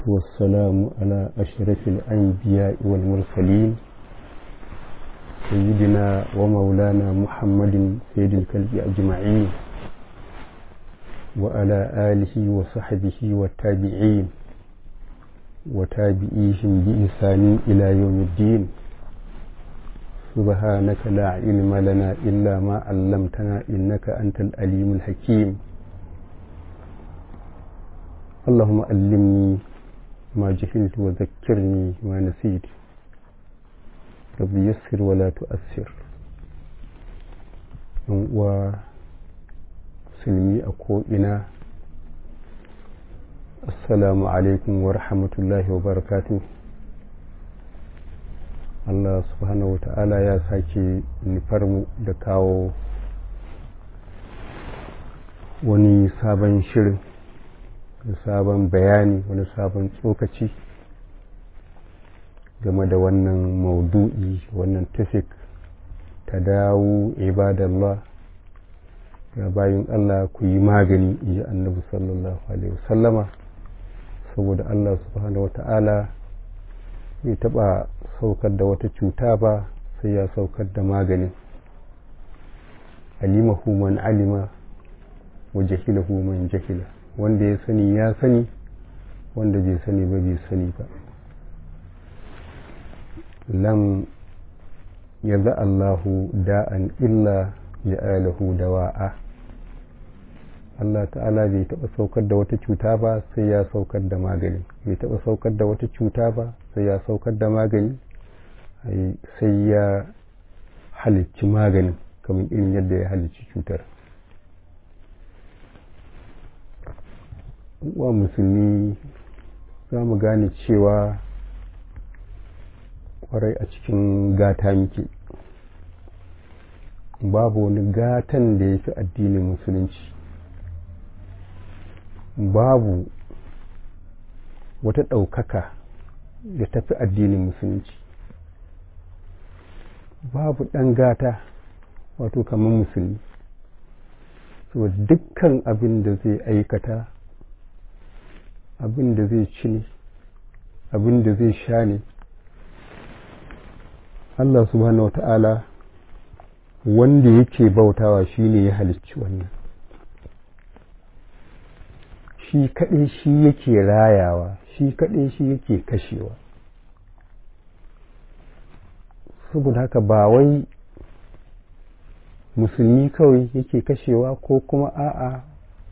والسلام على أشرف الأنبياء والمرسلين سيدنا ومولانا محمد سيد الكلب أجمعين وعلى آله وصحبه والتابعين وتابعيهم بإحسان إلى يوم الدين سبحانك لا علم لنا إلا ما علمتنا إنك أنت الأليم الحكيم اللهم علمني ما جهلت وذكرني ما نسيت رب يسر ولا تؤثر و musulmi a ko'ina assalamu alaikum wa rahmatullahi wa barakatu Allah subhanahu wa ta'ala ya sake nufar mu da kawo wani sabon shirin da sabon bayani wani sabon tsokaci game da wannan maudu'i wannan tafik ta dawo ibadallah ya bayin Allah ku yi magani in ji annabi sallallahu alaihi wasallama saboda Allah subhanahu wata'ala bai taɓa saukar da wata cuta ba sai ya saukar da maganin alimahu man alima wa jahilahu man jahila wanda ya sani ya sani wanda bai sani ba bai sani ba lam yaza Allahu da'an illa ja'alahu dawa'a Allah ta'ala bai taɓa saukar da wata cuta ba sai ya saukar da magani bai taɓa saukar da wata cuta ba sai ya saukar da magani sai ya halicci maganin kamar irin yadda ya halicci cutar wa musulmi za mu gane cewa kwarai a cikin gata muke babu wani gatan da ya fi addinin musulunci babu wata ɗaukaka da ta fi addinin musulunci babu ɗan gata wato kamar musulmi saboda dukkan abin da zai aikata abin da zai ci ne abin da zai sha ne Allah subhanahu wa ta'ala wanda yake bautawa shi ne ya halicci wannan shi kaɗai shi yake rayawa shi kaɗai shi yake kashewa saboda haka ba wai musulmi kawai yake kashewa ko kuma a'a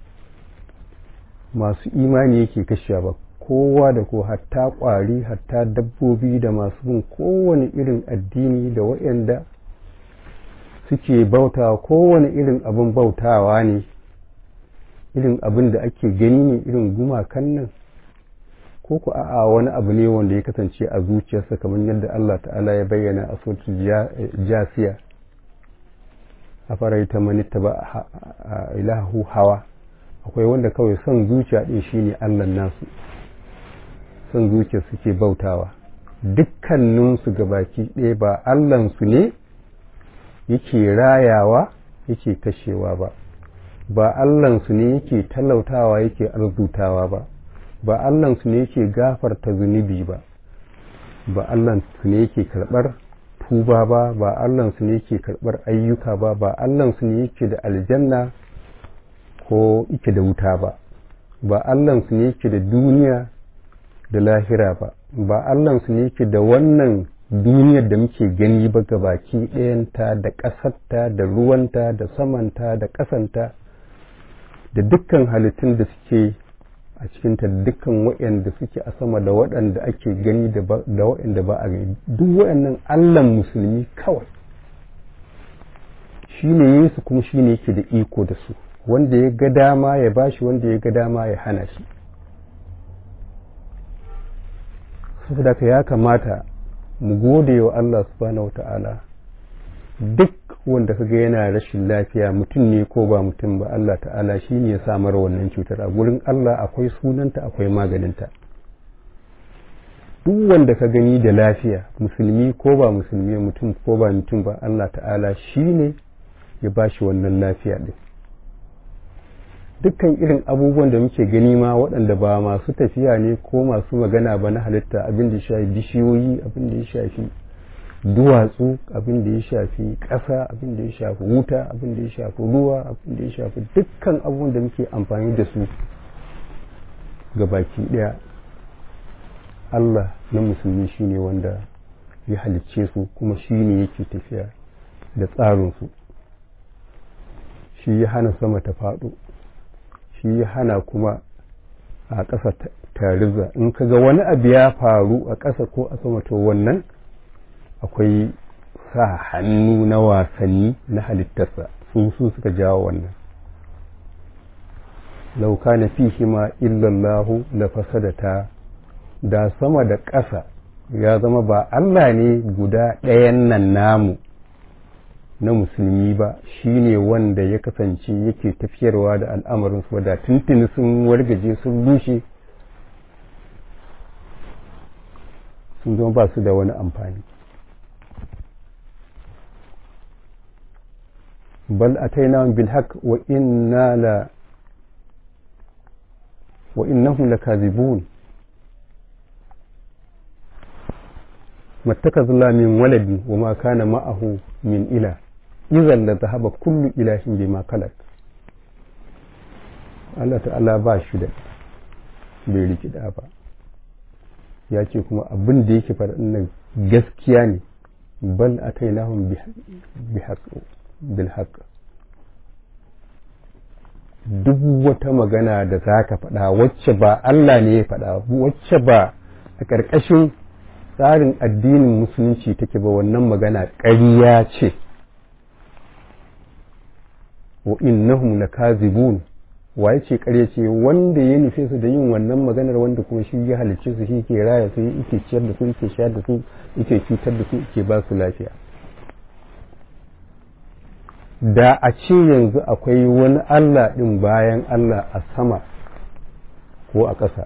masu imani yake kashewa ba kowa da ko hatta ƙwari hatta dabbobi da masu bin kowane irin addini da waɗanda suke bautawa kowane irin abin bautawa ne irin abin da ake gani ne irin gumakan nan ko ku a'a wani abu ne wanda ya kasance a zuciyarsa kamar yadda Allah ta'ala ya bayyana a sautin jasiya a faraita manitta ba ilahu hawa akwai wanda kawai son zuciya ɗin shine Allah nasu son zuciya suke bautawa dukkaninsu gabaki ɗaya ba Allahnsu ne yake rayawa yake kashewa ba ba Allahnsu ne yake talautawa yake arzutawa ba ba Allahnsu ne yake gafarta zunubi ba ba Allahnsu ne yake karɓar tuba ba ba Allahnsu ne yake karɓar ayyuka ba ba Allahnsu ne yake da aljanna ko yake da wuta ba ba Allahnsu ne yake da duniya da lahira ba ba Allahnsu ne yake da wannan duniyar da muke gani ba ga baki ɗayanta da ƙasarta da ruwanta da samanta da ƙasanta da dukkan halittun da suke a cikinta da dukkan waɗanda suke a sama da waɗanda ake gani da waɗanda ba a gani duk waɗannan allan musulmi kawai shi ne yesu kuma shi ne yake da iko da su wanda ya ga dama ya bashi wanda ya ga dama ya hana shi saboda ka ya kamata mu gode wa Allah subhanahu wa ta'ala duk wanda kaga yana rashin lafiya mutum ne ko ba mutum ba Allah ta'ala shi ne ya samar wannan cutar a gurin Allah akwai sunanta akwai maganinta duk wanda ka gani da lafiya musulmi ko ba musulmi mutum ko ba mutum ba Allah ta'ala shi ne ya ba shi wannan lafiya ɗin dukkan irin abubuwan da muke gani ma waɗanda ba masu tafiya ne ko masu magana ba na halitta abin da ya shafi bishiyoyi abin da ya shafi duwatsu abin da ya shafi ƙasa abin da ya shafi wuta abin da ya shafi ruwa abin da ya shafi dukkan abubuwan da muke amfani da su ga baki ɗaya Allah na musulmi shine wanda ya halicce su kuma shine yake tafiya da tsarinsu shi ya hana sama ta faɗo shi ya hana kuma a ƙasa tariza in ka ga wani abu ya faru a ƙasa ko a sama to wannan akwai sa hannu na wasanni na halittarsa su su suka jawo wannan lauka na fi hima illallahu la fasadata da sama da ƙasa ya zama ba Allah ne guda ɗayan nan namu na musulmi ba shine wanda ya kasance yake tafiyarwa da al'amarin su da tuntuni sun wargaje sun rushe sun zama ba su da wani amfani bal ataina bil haqq wa inna la wa innahum lakazibun mattakazu la min waladi wa ma kana ma'ahu min ila idan la zahaba kullu ilahin bima khalaq Allah ta'ala ba shi da bai riki da ba ya ce kuma abin da yake faɗa nan gaskiya ne bal atainahum bi bil haqq duk wata magana da za ka faɗa wacce ba Allah ne ya faɗa wacce ba a ƙarƙashin tsarin addinin musulunci take ba wannan magana ƙarya ce wa innahum lakazibun waye ce ƙarya ce wanda ya nufe su da yin wannan maganar wanda kuma shi ya halicce su shi ke raya su yake ciyar da su yake shayar da su yake cutar da su yake ba su lafiya da a ce yanzu akwai wani Allah ɗin bayan Allah a sama ko a ƙasa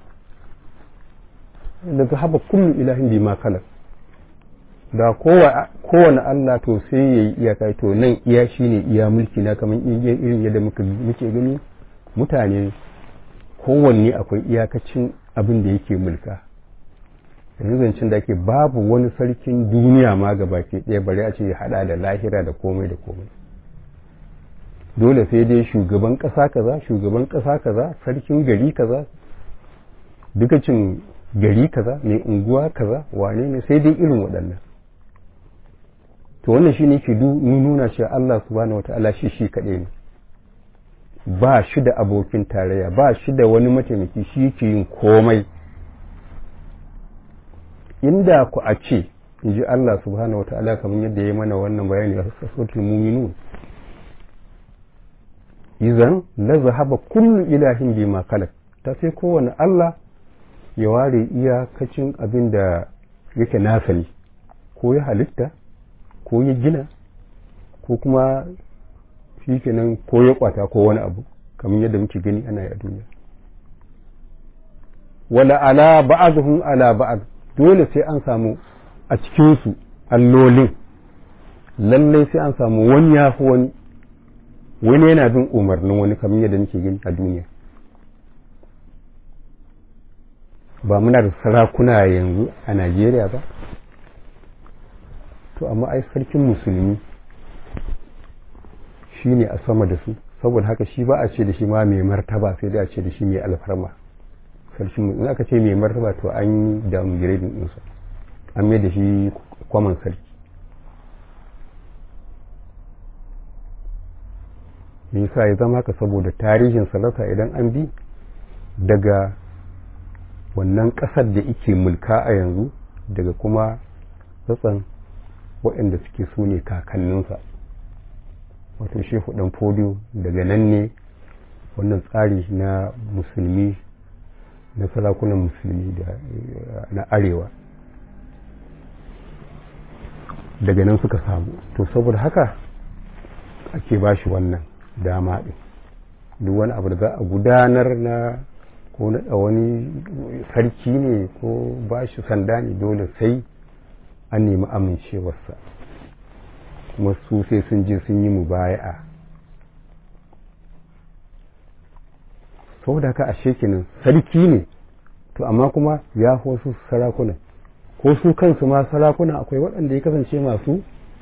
daga haɓa kullu ilahin bi ma kala da kowane Allah to sai ya yi iyaka to nan iya shi ne iya mulki na kamar irin yadda muke gani mutane kowanne akwai iyakacin abin da yake mulka yanzu zancen da ake babu wani sarkin duniya ma ga baki ɗaya bari a ce ya haɗa da lahira da komai da komai dole sai dai shugaban ƙasa kaza shugaban ƙasa kaza sarkin gari kaza dukacin gari kaza mai unguwa kaza wane ne sai dai irin waɗannan to wannan shi ne ke nuna cewa Allah subhanahu wata'ala shi shi kaɗai ne ba shi da abokin tarayya ba shi da wani mataimaki shi yake yin komai inda ku a ce in ji Allah subhanahu wata'ala kamar yadda ya yi mana wannan bayani a sassotul muminun izan la zahaba kullu ilahin bima kalak ta sai kowane Allah ya ware iyakacin abin da yake nasa ne ko ya halitta ko ya gina ko kuma shi kenan ko ya kwata ko wani abu kamar yadda muke gani ana yi a duniya wala ala ba'aduhum ala ba'ad dole sai an samu a cikinsu allolin lallai sai an samu wani ya fi wani wani yana bin umarnin wani kamar yadda muke gani a duniya ba muna da sarakuna yanzu a najeriya ba to amma ai sarkin musulmi shi ne a sama da su saboda haka shi ba a ce da shi ma mai martaba sai dai a ce da shi mai alfarma sarkin musulmi aka ce mai martaba to an yi downgrading ɗinsa an mai da shi kwaman sarki me yasa ya zama haka saboda tarihin sarauta idan an bi daga wannan ƙasar da ike mulka a yanzu daga kuma tsatsan waɗanda suke su ne kakanninsa wato shehu ɗan fodiyo daga nan ne wannan tsari na musulmi na sarakunan musulmi na arewa daga nan suka samu to saboda haka ake ba shi wannan dama ɗin duk wani abu da za a gudanar na ko naɗa wani sarki ne ko ba shi sanda ne dole sai an nemi amincewarsa kuma su sai sun je sun yi mubaya'a saboda haka ashe kenan sarki ne to amma kuma ya fi wasu sarakuna ko su kansu ma sarakuna akwai waɗanda ya kasance masu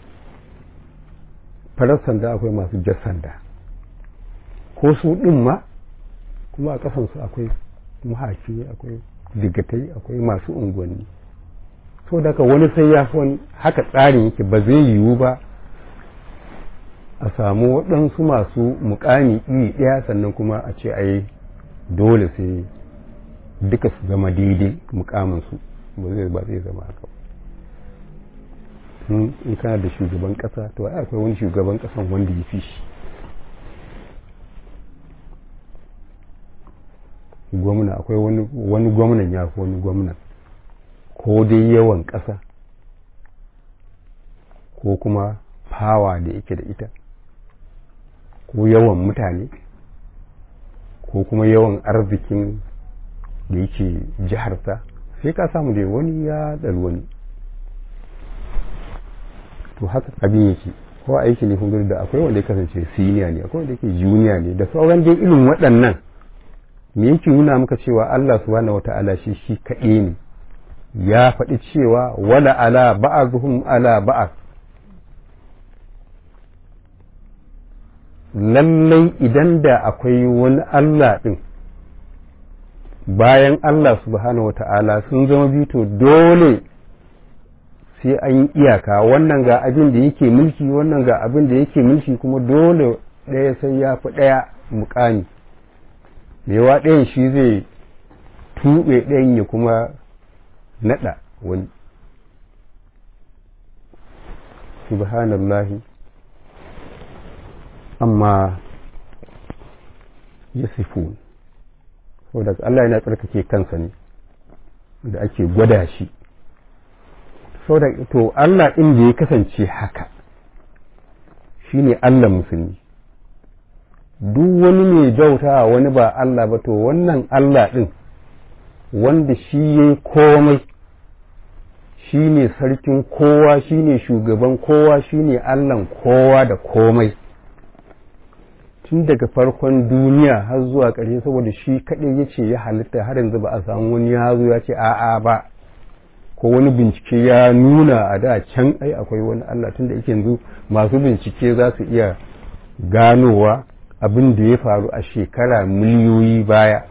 farar sanda akwai masu jar sanda ko su ɗin ma kuma a ƙasansu akwai mahaki akwai digatai akwai masu unguwanni so daga wani sai ya fi haka tsarin yake ba zai yiwu ba a samu waɗansu masu mukami iri ɗaya sannan kuma a ce ai dole sai duka su zama daidai mukaminsu ba zai ba zai zama haka in kana da shugaban ƙasa to ai akwai wani shugaban ƙasan wanda ya fi shi gwamna akwai wani gwamnan ya fi wani gwamnan ko dai yawan ƙasa ko kuma fawa da yake da ita ko yawan mutane ko kuma yawan arzikin da yake jiharsa sai ka samu dai wani ya ɗari wani to haka abin yake ko aiki ne kun da akwai wanda ya kasance siniya ne akwai wanda yake juniya ne da sauran dai irin waɗannan me yake nuna maka cewa Allah subhanahu wata'ala shi shi kaɗai ne ya faɗi cewa wala ala ba'azuhum ala ba'az lallai idan da akwai wani Allah ɗin bayan Allah subhanahu wata'ala sun zama bito dole sai an yi iyaka wannan ga abin da yake mulki wannan ga abin da yake mulki kuma dole ɗaya sai ya fi ɗaya mukami yawa ɗayan shi zai tuɓe ɗayan ya kuma naɗa wani subhanallahi amma ya sifu saboda Allah yana tsarkake kansa ne da ake gwada shi saboda to Allah ɗin da ya kasance haka shine Allah musulmi duk wani mai bauta wani ba Allah ba to wannan Allah ɗin wanda shi ya yi komai shi ne sarkin kowa shi ne shugaban kowa shi ne Allahn kowa da komai tun daga farkon duniya har zuwa ƙarshe saboda shi kaɗai ya ce ya halitta har yanzu ba a samu wani ya zo ya ce a'a ba ko wani bincike ya nuna a da can ai akwai wani Allah tun da yake yanzu masu bincike za su iya ganowa abin da ya faru a shekara miliyoyi baya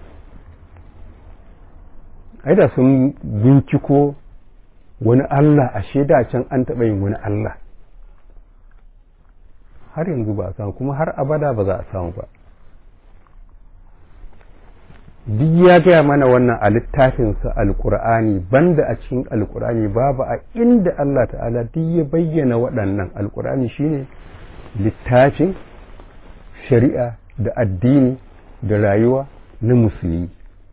ai da sun binciko wani Allah a shaida can an taɓa yin wani Allah har yanzu ba a samu kuma har abada ba za a samu ba duk ya gaya mana wannan a littafinsa alkur'ani banda a cikin alkur'ani babu a inda Allah ta'ala duk ya bayyana waɗannan alkur'ani shine littafin shari'a da addini da rayuwa na musulmi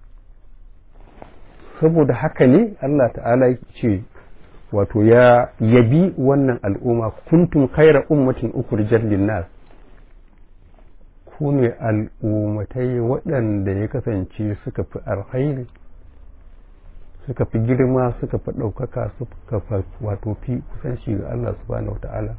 saboda haka ne Allah ta'ala ce wato ya yabi wannan al'umma kuntum khaira ummatin ukhrijat lin-nas ku ne al'ummatai waɗanda ya kasance suka fi alkhairi suka fi girma suka fi ɗaukaka suka fi wato fi kusanci ga Allah subhanahu wa ta'ala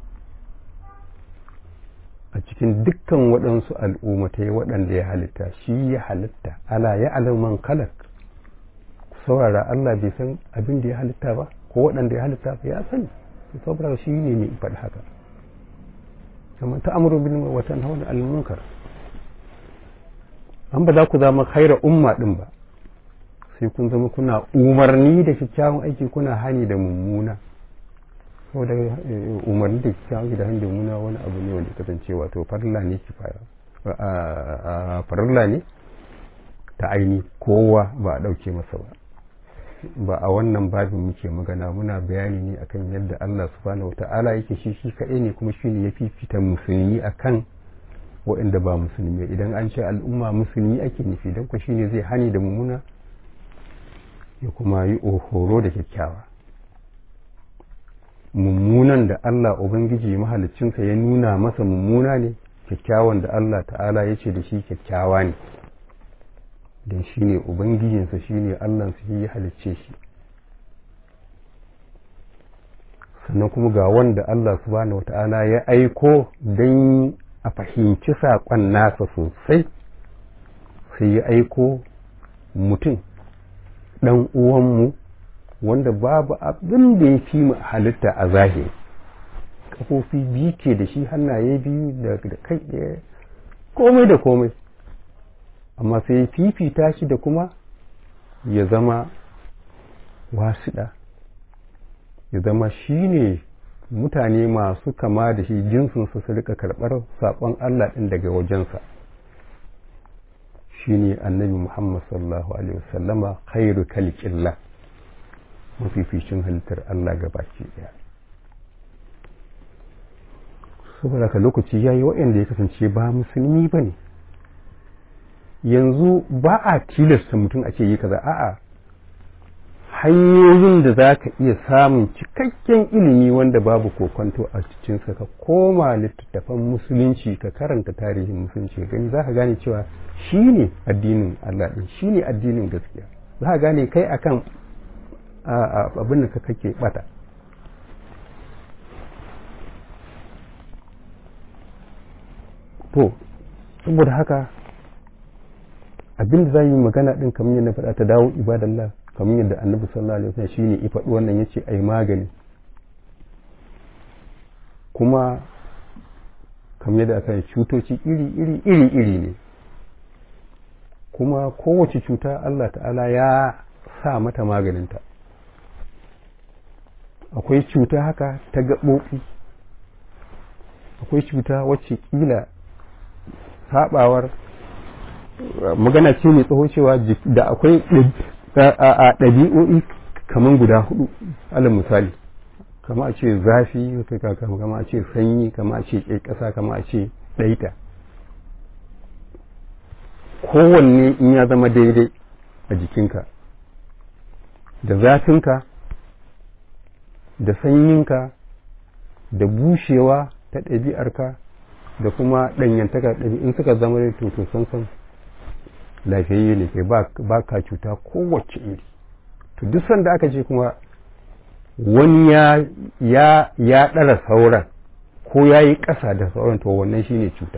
a cikin dukkan waɗansu al'ummatai waɗanda ya halitta shi ya halitta ala ya alaman kalak saurara Allah bai san abin da ya halitta ba ko waɗanda ya halitta ba ya sani saboda shi ne mai faɗi haka kamar ta amuru bin wa tanhauna al munkar an ba za ku zama khaira umma din ba sai kun zama kuna umarni da kyakkyawan aiki kuna hani da mummuna saboda umarni da kyakkyawan aiki da hani da mummuna wani abu ne wanda kasance wato farilla ne kifaya farilla ne ta aini kowa ba a ɗauke masa ba ba a wannan babin muke magana muna bayani ne akan yadda Allah subhanahu wata'ala yake shi shi kaɗai ne kuma shi ne ya fifita musulmi akan waɗanda ba musulmi idan an ce al'umma musulmi ake nufi don ku shine zai hani da mummuna ya kuma yi horo da kyakkyawa mummunan da Allah Ubangiji mahalicinsa ya nuna masa mummuna ne kyakkyawan da Allah ta'ala ya ce da shi kyakkyawa ne don shi ne ubangijinsa shi ne allansa shi ya halicce shi sannan kuma ga wanda allah subhanahu wata'ala ya aiko don a fahimci saƙon nasa sosai sai ya aiko mutum ɗan uwanmu wanda babu abin da ya fi mu halitta a zahiri kafofi biyu ke da shi hannaye biyu da kai ɗaya komai da komai amma sai ya fifita shi da kuma ya zama wasiɗa ya zama shi ne mutane masu kama da shi jinsinsu su rika karɓar saƙon Allah ɗin daga wajensa shi ne annabi Muhammad sallallahu Alaihi wasallama khairu kalƙilla mafificin halittar Allah gabaki ɗaya saboda ka lokaci ya yi waɗanda ya kasance ba musulmi ba ne yanzu ba a tilasta mutum a ce yi kaza a'a hanyoyin da za ka iya samun cikakken ilimi wanda babu kokonto a cikinsa ka koma littattafan musulunci ka karanta tarihin musulunci gani za ka gane cewa shi ne addinin Allah ɗin shi ne addinin gaskiya za ka gane kai akan abin da kake bata to saboda haka abin da za yi magana ɗin kamar yadda faɗa ta dawo ibadallah kamar yadda annabi sallallahu alaihi wasallam shine ya faɗi wannan yace ai magani kuma kamar yadda aka yi cutoci iri iri iri iri ne kuma kowace cuta Allah ta'ala ya sa mata maganinta akwai cuta haka ta gaɓoɓi akwai cuta wacce ƙila saɓawar magana ce mai tsaho cewa da akwai a ɗabi'o'i kamar guda hudu alal misali kama a ce zafi kama a ce sanyi kama a ce ƙasa kama a ce ɗaita kowanne in ya zama daidai a jikinka da zafinka da sanyinka da bushewa ta ɗabi'arka da kuma ɗanyantaka ɗabi'in suka zama da tutu sansan lafiyayye ne kai ba ka cuta kowace iri to duk sanda aka ce kuma wani ya ya ya ɗara sauran ko ya yi ƙasa da sauran to wannan shine cuta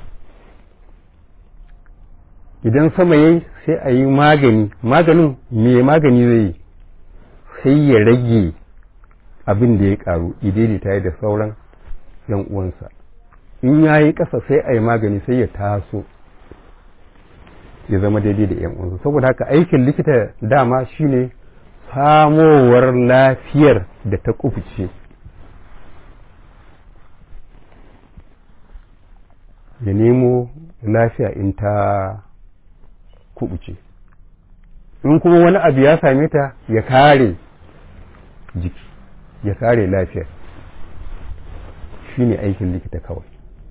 idan sama yayi sai a yi magani maganin me magani zai yi sai ya rage abin da ya karu idaidaita ya da sauran yan uwansa in ya yi ƙasa sai a yi magani sai ya taso ya zama daidai da 'yan uwansa saboda haka aikin likita dama shine samowar lafiyar da ta kufice ya nemo lafiya in ta kubuce in kuma wani abu ya same ta ya kare jiki ya kare lafiyar shine aikin likita kawai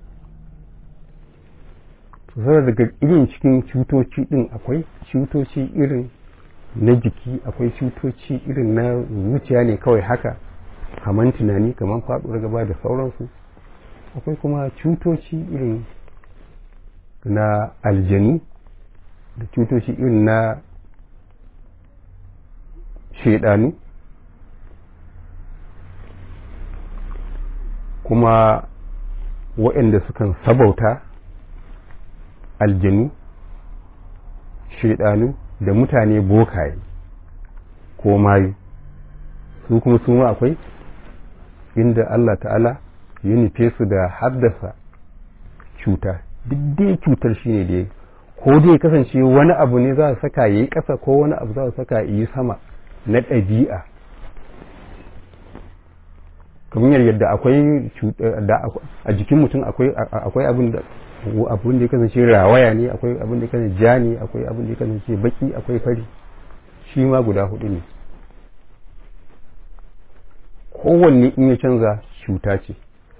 saboda daga irin cikin cutoci din akwai cutoci irin na jiki akwai cutoci irin na zuciya ne kawai haka kaman tunani kaman faɗuwar gaba da sauransu akwai kuma cutoci irin na aljanu da cutoci irin na shaidanu kuma waɗanda sukan sabauta aljanu shaidanu da mutane bokaye ko mayu su kuma su ma akwai inda Allah ta'ala ya nufe su da haddasa cuta duk dai cutar shi ne da ko dai kasance wani abu ne za su saka yi ƙasa ko wani abu za su saka yi sama na ɗabi'a kamar yadda akwai a jikin mutum akwai abin da abin da ya kasance rawaya ne akwai abin da ya kasance ja ne akwai abin da ya kasance baki akwai fari shi ma guda hudu ne kowanne in ya canza cuta ce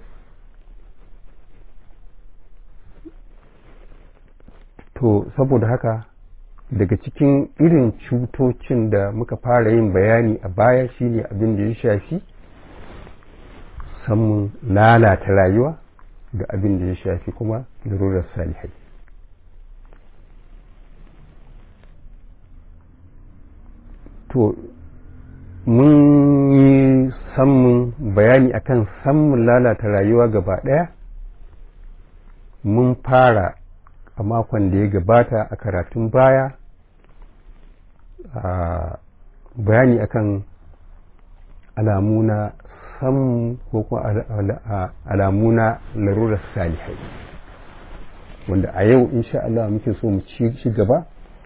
to saboda haka daga cikin irin cutocin da muka fara yin bayani a baya shine abin da ya shafi samun lalata rayuwa da abin da ya shafi kuma larurar salihai to mun yi samun bayani akan samun lalata rayuwa gaba ɗaya mun fara a makon da ya gabata a karatun baya a bayani akan alamu na samu ko kuma alamu na larurar salihai wanda a yau insha Allah muke so mu ci gaba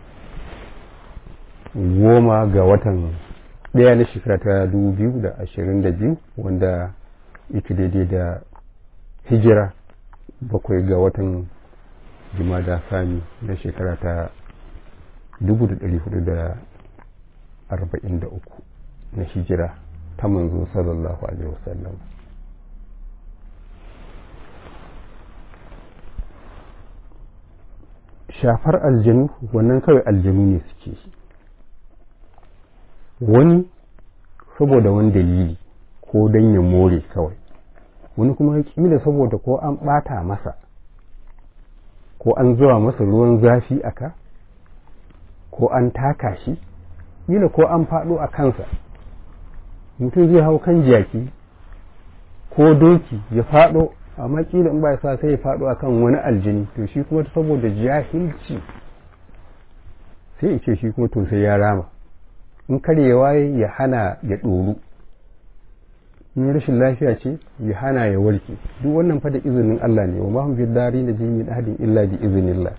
goma ga watan ɗaya na shekara ta biyu da ashirin da biyu wanda ita daidai da hijira bakwai ga watan jimada sami na shekara ta dubu da ɗari hudu da arba'in da uku na hijira ta manzo sallallahu alaihi wasallam shafar aljanu wannan kawai aljanu ne suke wani saboda wani dalili ko don ya more kawai wani kuma kila saboda ko an ɓata masa ko an zuwa masa ruwan zafi aka ko an taka shi kila ko an faɗo a kansa mutum zai hau kan jaki ko doki ya faɗo amma kila in ba sa sai ya faɗo a kan wani aljini to shi kuma saboda jahilci sai ya ce shi kuma to sai ya rama in karyewa ya hana ya ɗoru in rashin lafiya ce ya hana ya warke duk wannan fa da izinin Allah ne wa mahum fid dari na min ahadin illa bi iznillah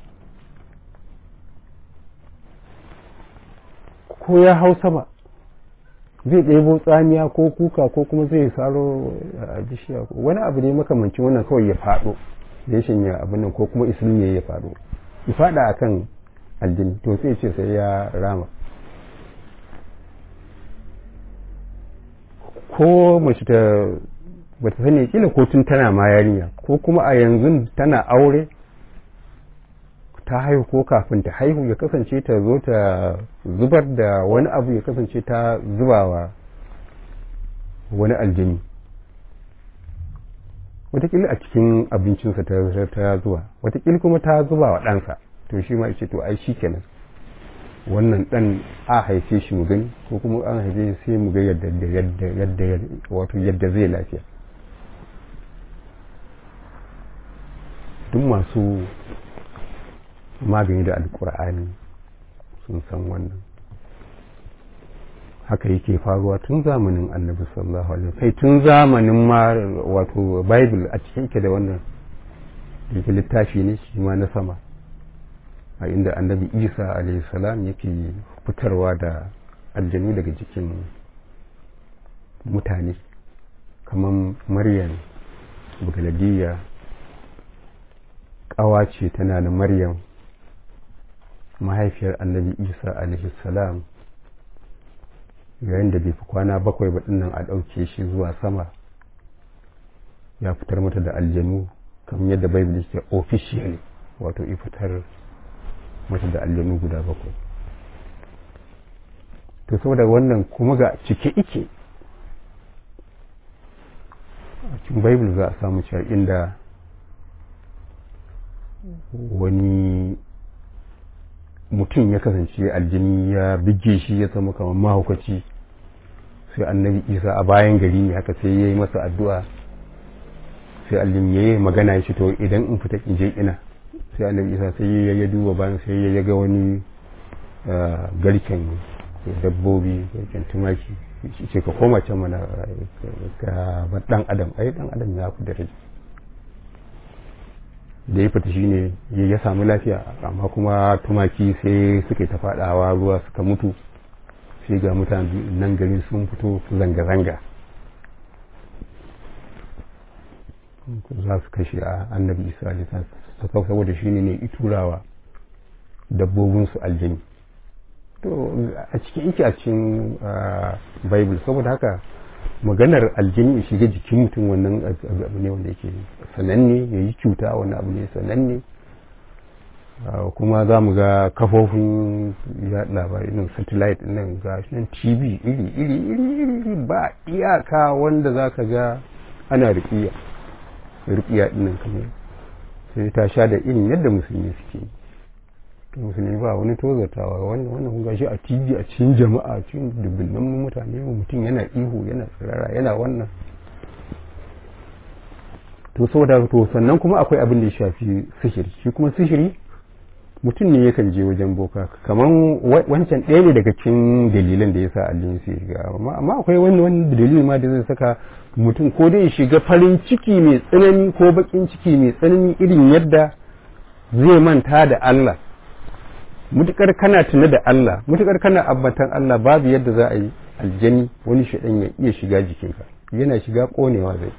ko ya hau sama zai ɗebo tsamiya ko kuka ko kuma zai saro a bishiya wani abu ne makamancin wannan kawai ya faɗo ya shanya abin nan ko kuma islimi ya faɗo ya faɗa akan aljini to sai ce sai ya rama ko mace ta bata sani kila ko tun tana ma yarinya ko kuma a yanzu tana aure ta haihu ko kafin ta haihu ya kasance ta zo ta zubar da wani abu ya kasance ta zubawa wani aljini watakila a cikin abincinsa ta zuwa watakila kuma ta zuba wa ɗansa to shi ma ce to ai shi kenan wannan ɗan a haife shi mu gani ko kuma an haife sai mu ga yadda yadda yadda wato yadda zai lafiya duk masu magani da alkur'ani sun san wannan haka yake faruwa tun zamanin annabi sallallahu alaihi kai tun zamanin ma wato bible a cikin ke da wannan yake littafi ne shi ma na sama a inda annabi isa alaihi salam yake fitarwa da aljanu daga jikin mutane kamar maryam bugaladiyya ƙawa ce tana da maryam mahaifiyar annabi isa alaihi salam yayin da bai fi kwana bakwai ba dinnan a ɗauke shi zuwa sama ya fitar mata da aljanu kamar yadda bible yake officially wato i fitar mata da aljanu guda bakwai to saboda wannan kuma ga cike ike a cikin bible za a samu cewa inda wani mutum ya kasance aljini ya bige shi ya zama kamar mahaukaci sai annabi isa a bayan gari ne haka sai ya yi masa addu'a sai aljini ya yi magana ya ce to idan in fita in je ina sai annabi isa sai ya ya duba bayan sai ya ga wani garken dabbobi garken tumaki ce ka koma can mana ga dan adam ai dan adam ya fi daraja da ya fita shine ya samu lafiya amma kuma tumaki sai suka ta fadawa ruwa suka mutu sai ga mutane nan gari sun fito zanga-zanga za su kashe a annabi isa alisa saboda shi ne iturawa dabbobinsu aljani to a cikin ike a cikin bible saboda haka maganar aljini ya shiga jikin mutum wannan abu ne wanda yake sananne ya yi cuta wani abu ne sananne kuma za mu ga kafofin ya labarai nan satellite nan ga nan tv iri iri iri iri ba iyaka wanda za ka ga ana riƙiya riƙiya ɗinnan kamar sai ta sha da irin yadda musulmi suke musulmi ba wani tozartawa wannan wannan gashi a tv a cikin jama'a cikin dubbinan mutane mutum yana ihu yana tsirara yana wannan to saboda to sannan kuma akwai abin da ya shafi sihiri shi kuma sihiri mutum ne yakan je wajen boka kamar wancan ɗaya ne daga cikin dalilan da ya sa aljini su shiga amma akwai wani wani dalilin ma da zai saka mutum ko dai shiga farin ciki mai tsanani ko bakin ciki mai tsanani irin yadda zai manta da Allah mutukar kana tuna da Allah mutukar kana abbatan Allah babu yadda za a yi aljani wani shaɗan ya iya shiga jikinka yana shiga ƙonewa zai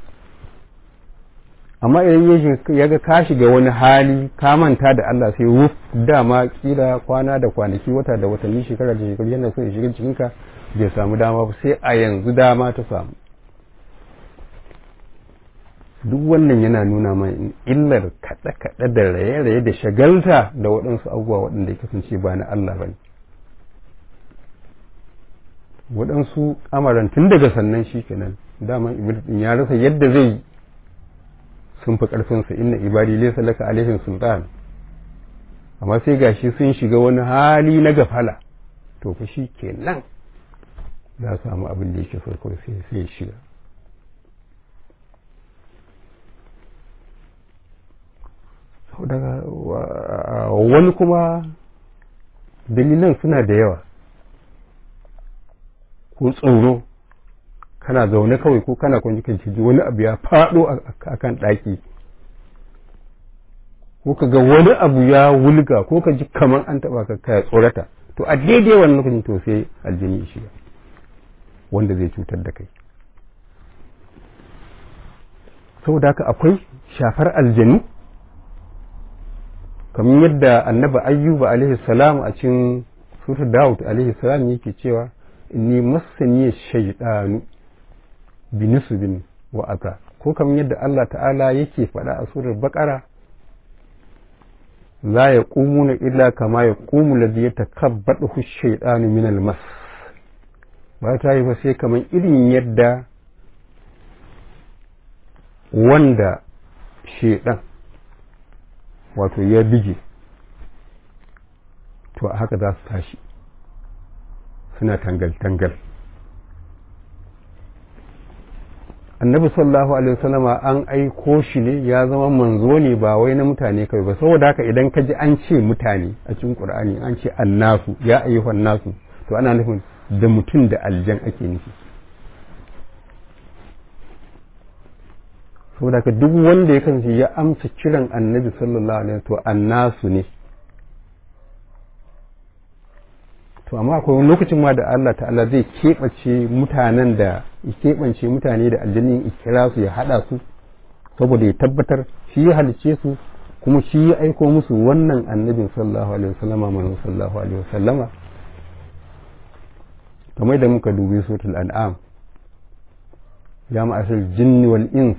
amma idan ya ga ka shiga wani hali ka manta da Allah sai wuf dama kila kwana da kwanaki wata da watanni shekara da shekaru yana so ya shiga jikinka bai samu dama ba sai a yanzu dama ta samu duk wannan yana nuna mai illar kaɗe-kaɗe da raye-raye da shagalta da waɗansu abubuwa waɗanda ya kasance ba na Allah ba ne waɗansu amaran tun daga sannan shi kenan daman iblis ɗin ya rasa yadda zai sun fi ƙarfinsa inna ibadi laysa laka alaihim sultan amma sai gashi sun shiga wani hali na gafala to fa shi kenan za su samu abin da yake so kawai sai sai shiga daga wani kuma dalilan suna da yawa ko tsoro kana zaune kawai ko kana kwanci kan ji wani abu ya faɗo a kan ɗaki ko ka ga wani abu ya wulga ko ka ji kamar an taɓa ka kaya tsorata to a daidai wannan lokacin to sai aljini shiga wanda zai cutar da kai saboda haka akwai shafar aljanu kamar yadda annabi ayyuba alaihi salam a cikin surat daud alaihi salam yake cewa inni masani shaytanu binisbin wa aka ko kamar yadda Allah ta'ala yake faɗa a surar baqara la yaqumuna illa kama yaqumu alladhi yatakabbadu ash-shaytanu min al-mas ba ta yi ba sai kamar irin yadda wanda shedan wato ya bige to a haka za su tashi suna tangal-tangal annabi sallallahu alaihi wasallama an aiko shi ne ya zama manzo ne ba wai na mutane kai ba saboda haka idan ka ji an ce mutane a cikin qur'ani an ce annasu ya ayyuhan nasu to ana nufin da mutum da aljan ake nufi saboda haka duk wanda ya kasance ya amsa kiran annabi sallallahu alaihi to annasu ne to amma akwai wani lokacin ma da Allah ta'ala zai keɓace mutanen da ya keɓance mutane da aljannin ikira su ya haɗa su saboda ya tabbatar shi ya halice su kuma shi ya aiko musu wannan annabin sallallahu alaihi wasallama manzon sallallahu alaihi wasallama kamar da muka dubi suratul an'am ya ma'ashar jinni wal ins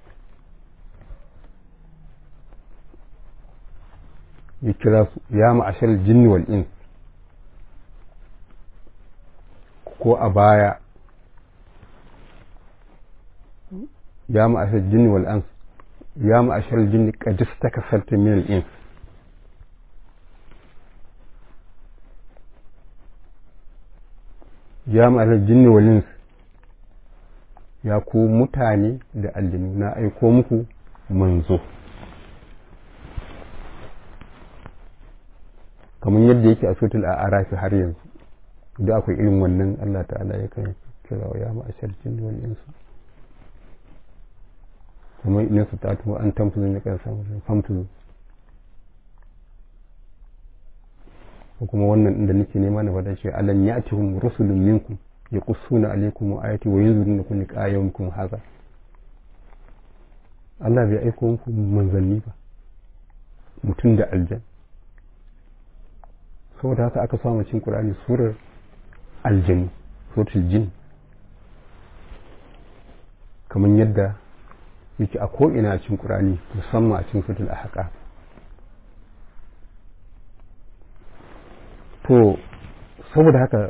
ya kira su ya ma'ashar jinni wal ins ko a baya ya ma'ashar jinni wal ins ya ma'ashar jinni qadis takasarta min al ins ya ma'ashar jinni wal ins ya ku mutane da aljinu na aiko muku manzo kamar yadda yake a sotul a arafi har yanzu da akwai irin wannan Allah ta'ala ya kan kira wa ya ma'ashar jin wal insu kuma in su ta tuwa an tamfuzu ne kan samu famtuzu ko kuma wannan inda nake nema na faɗa shi alam ya'tihum rusulun minkum yaqussuna alaykum ayati wa yunziruna kulli ayatin hadha Allah bai aiko muku manzanni ba mutum da aljan saboda haka aka samu cin Qur'ani surar aljanu suratul jin kamar yadda yake a ko'ina a cikin Qur'ani musamman a cikin suratul ahqaf to saboda haka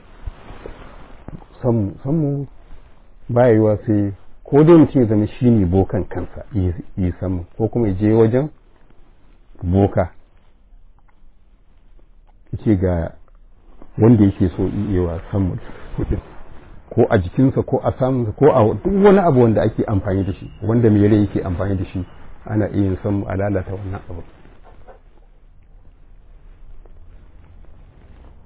sammu baya yiwa sai ko dai mutum ya zama shi ne bokan kansa yi sammu ko kuma ya je wajen boka ce ga wanda yake so iyewa sammu ko a jikinsa ko a samunsa ko a duk wani abu wanda ake amfani da shi wanda mai rai yake amfani da shi ana iya yin sammu a lalata wannan abu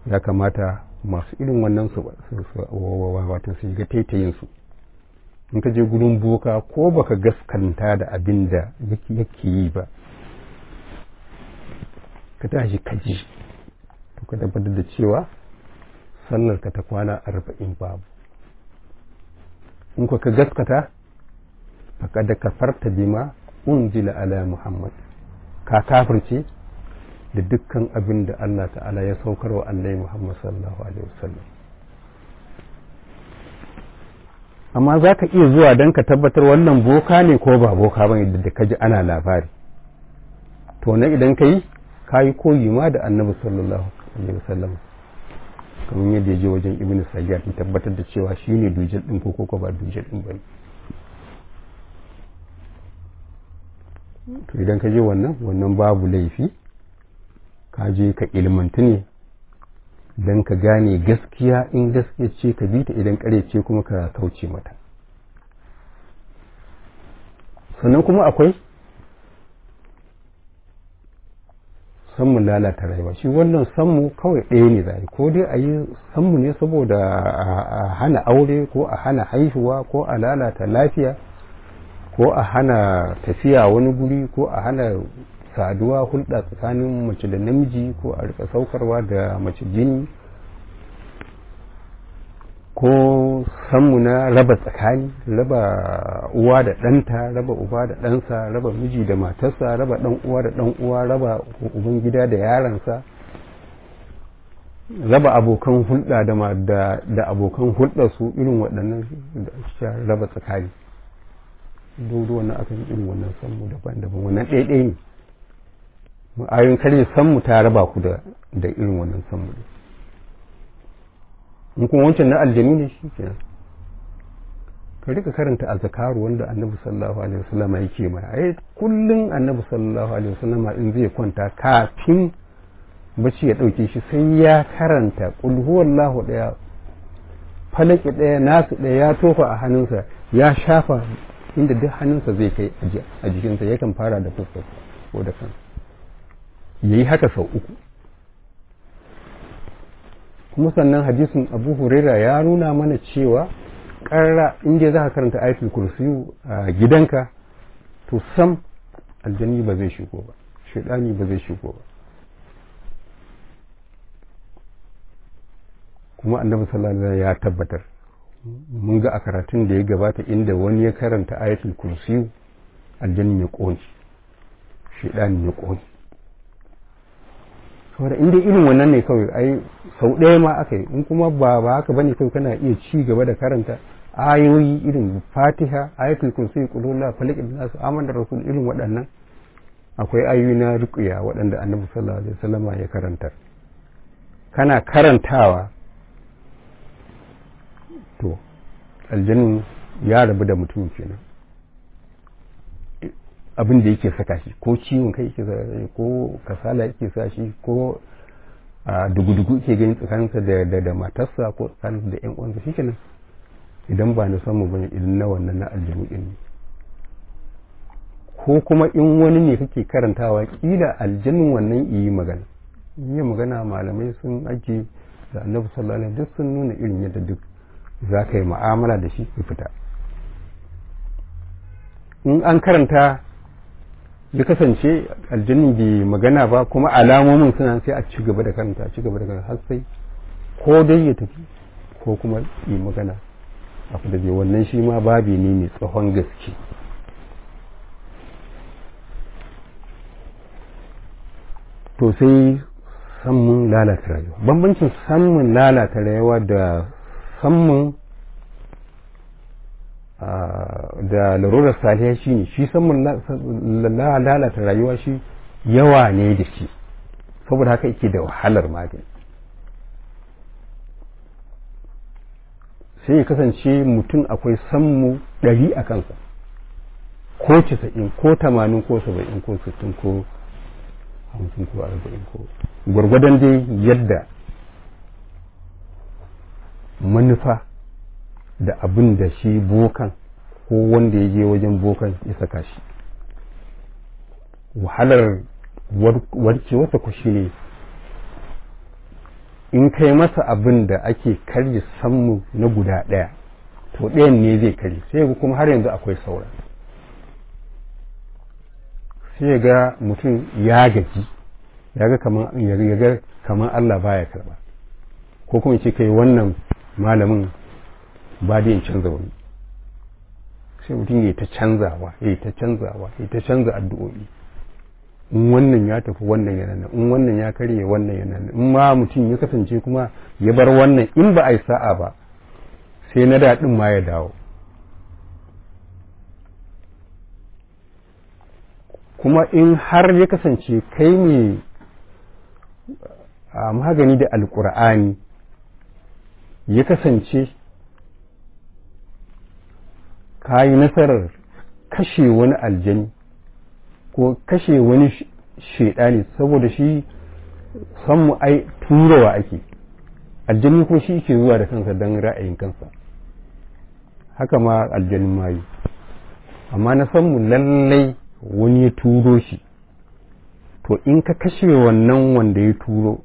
ya kamata masu irin wannan su wato su ga taitayin su in ka je gurin boka ko baka gaskanta da abin da yake yi ba ka tashi kaji to ka tabbatar da cewa sallar ka ta kwana arba'in babu in ka gaskata faqad kafarta bima unzila ala muhammad ka kafirce da dukkan abin da Allah ta'ala ya saukar wa annabi muhammad sallallahu alaihi wasallam amma za ka iya zuwa don ka tabbatar wannan boka ne ko ba boka ba da ka ji ana labari to na idan ka yi ka yi koyi ma da annabi sallallahu alaihi wasallam kamar yadda ya je wajen ibn sayyad ya tabbatar da cewa shi ne dujal ɗin ko ko ba dujal ɗin ba to idan ka je wannan wannan babu laifi ka je ka ilmantu ne don ka gane gaskiya in gaskiya ce ka bi ta idan kare ce kuma ka kauce mata sannan kuma akwai sammu lalata rayuwa shi wannan sammu kawai ɗaya ne zai ko dai a yi sammu ne saboda a hana aure ko a hana haihuwa ko a lalata lafiya ko a hana tafiya wani guri ko a hana saduwa hulɗa tsakanin mace da namiji ko a rika saukarwa da mace jini ko sanmu na raba tsakani raba uwa da ɗanta raba uba da ɗansa raba miji da matarsa raba ɗan uwa da ɗan uwa raba uban gida da yaransa raba abokan hulɗa da, da, abokan hulɗa su irin waɗannan raba tsakani duk wannan akan irin wannan sanmu daban-daban wannan ɗaiɗai ne ayoyin kare sanmu ta raba ku da da irin wannan sanmu ne in kuma wancan na aljanu ne shi kenan ka rika karanta azkaru wanda annabi sallallahu alaihi wasallam yake mai ai kullun annabi sallallahu alaihi wasallam in zai kwanta kafin bacci ya dauke shi sai ya karanta qul huwallahu daya falaki daya nasu daya ya tofa a hannunsa ya shafa inda duk hannunsa zai kai a jikinsa yakan fara da fuskar ko da kansa ya yi haka sau uku kuma sannan hadisin abu huraira ya nuna mana cewa ƙarra inda za ka karanta ayatul kursiyu a gidanka to sam aljani ba zai shigo ba shaidani ba zai shigo ba kuma annabi sallallahu alaihi ya tabbatar mun ga a karatun da ya gabata inda wani ya karanta ayatul kursiyu aljanin ya ƙone shaidanin ya ƙone saboda inda irin wannan ne kawai ai sau ɗaya ma aka yi in kuma ba ba haka bane kawai kana iya ci gaba da karanta ayoyi irin fatiha ayatul kursi qulullah falaq nas amana rasul irin waɗannan akwai ayoyi na ruqya waɗanda annabi sallallahu alaihi wasallama ya karantar kana karantawa to aljannin ya rabu da mutum kenan abin da yake saka shi ko ciwon kai yake saka shi ko kasala yake sa shi ko dugu-dugu yake gani tsakaninsa da da da matarsa ko tsakaninsa da yan uwansa shi kenan idan ba na samu bane idan na wannan na aljanu din ne ko kuma in wani ne kake karantawa kila aljannin wannan yi magana yi magana malamai sun ake da annabi sallallahu alaihi duk sun nuna irin yadda duk za ka yi mu'amala da shi ya fita in an karanta ya kasance aljannin bai magana ba kuma alamomin suna sai a ci gaba da karanta a ci gaba da karanta har sai ko dai ya tafi ko kuma yi magana abu da wannan shi ma babi ne mai tsohon gaske to sai sammun lalata rayuwa bambancin sammun lalata rayuwa da sammun da larurar saliya shi ne shi samun lalata rayuwa shi yawa ne da shi saboda haka yake da wahalar magani sai ya kasance mutum akwai sammu ɗari a kansa ko casa'in ko tamanin ko saba'in ko sittin ko hamsin ko arba'in ko gwargwadon dai yadda manufa da abin da shi bokan ko wanda ya je wajen bokan ya saka shi wahalar warkewarsa ku shi ne in kai masa abin da ake karye sammu na guda ɗaya to ɗayan ne zai kare sai kuma har yanzu akwai saura sai ga mutum ya gaji ya ga kamar Allah baya karba ko kuma ce kai wannan malamin ba da yin canza wani sai mutum ya ta canzawa ya ta canzawa ya ta canza addu'o'i in wannan ya tafi wannan yana nan in wannan ya karye wannan yana nan in ma mutum ya kasance kuma ya bar wannan in ba a yi sa'a ba sai na daɗin ma ya dawo kuma in har ya kasance kai ne a magani da alkur'ani ya kasance ka yi nasarar kashe wani aljani ko kashe wani shaidani saboda shi san mu ai turawa ake aljani ko shi ke zuwa da kansa don ra'ayin kansa haka ma aljanin mayu amma na san mu lallai wani ya turo shi to in ka kashe wannan wanda ya turo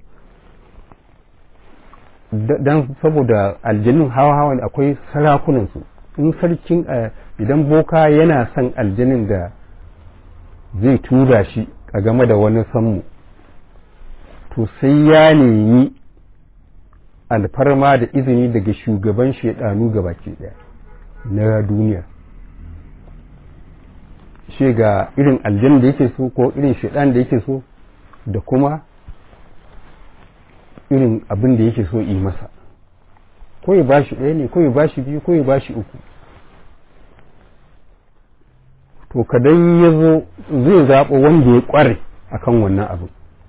don saboda aljanin hawa-hawa akwai sarakunansu in sarkin idan boka yana son aljanin da zai tura shi a game da wani sammu to sai ya nemi alfarma da izini daga shugaban shaidanu gabaki daya na duniya shi ga irin aljan da yake so ko irin shaidan da yake so da kuma irin abin da yake so yi masa ko ya bashi ɗaya ne ko ya bashi biyu ko ya bashi uku to kadan ya zo zai zaɓa wanda ya ƙware a kan wannan abu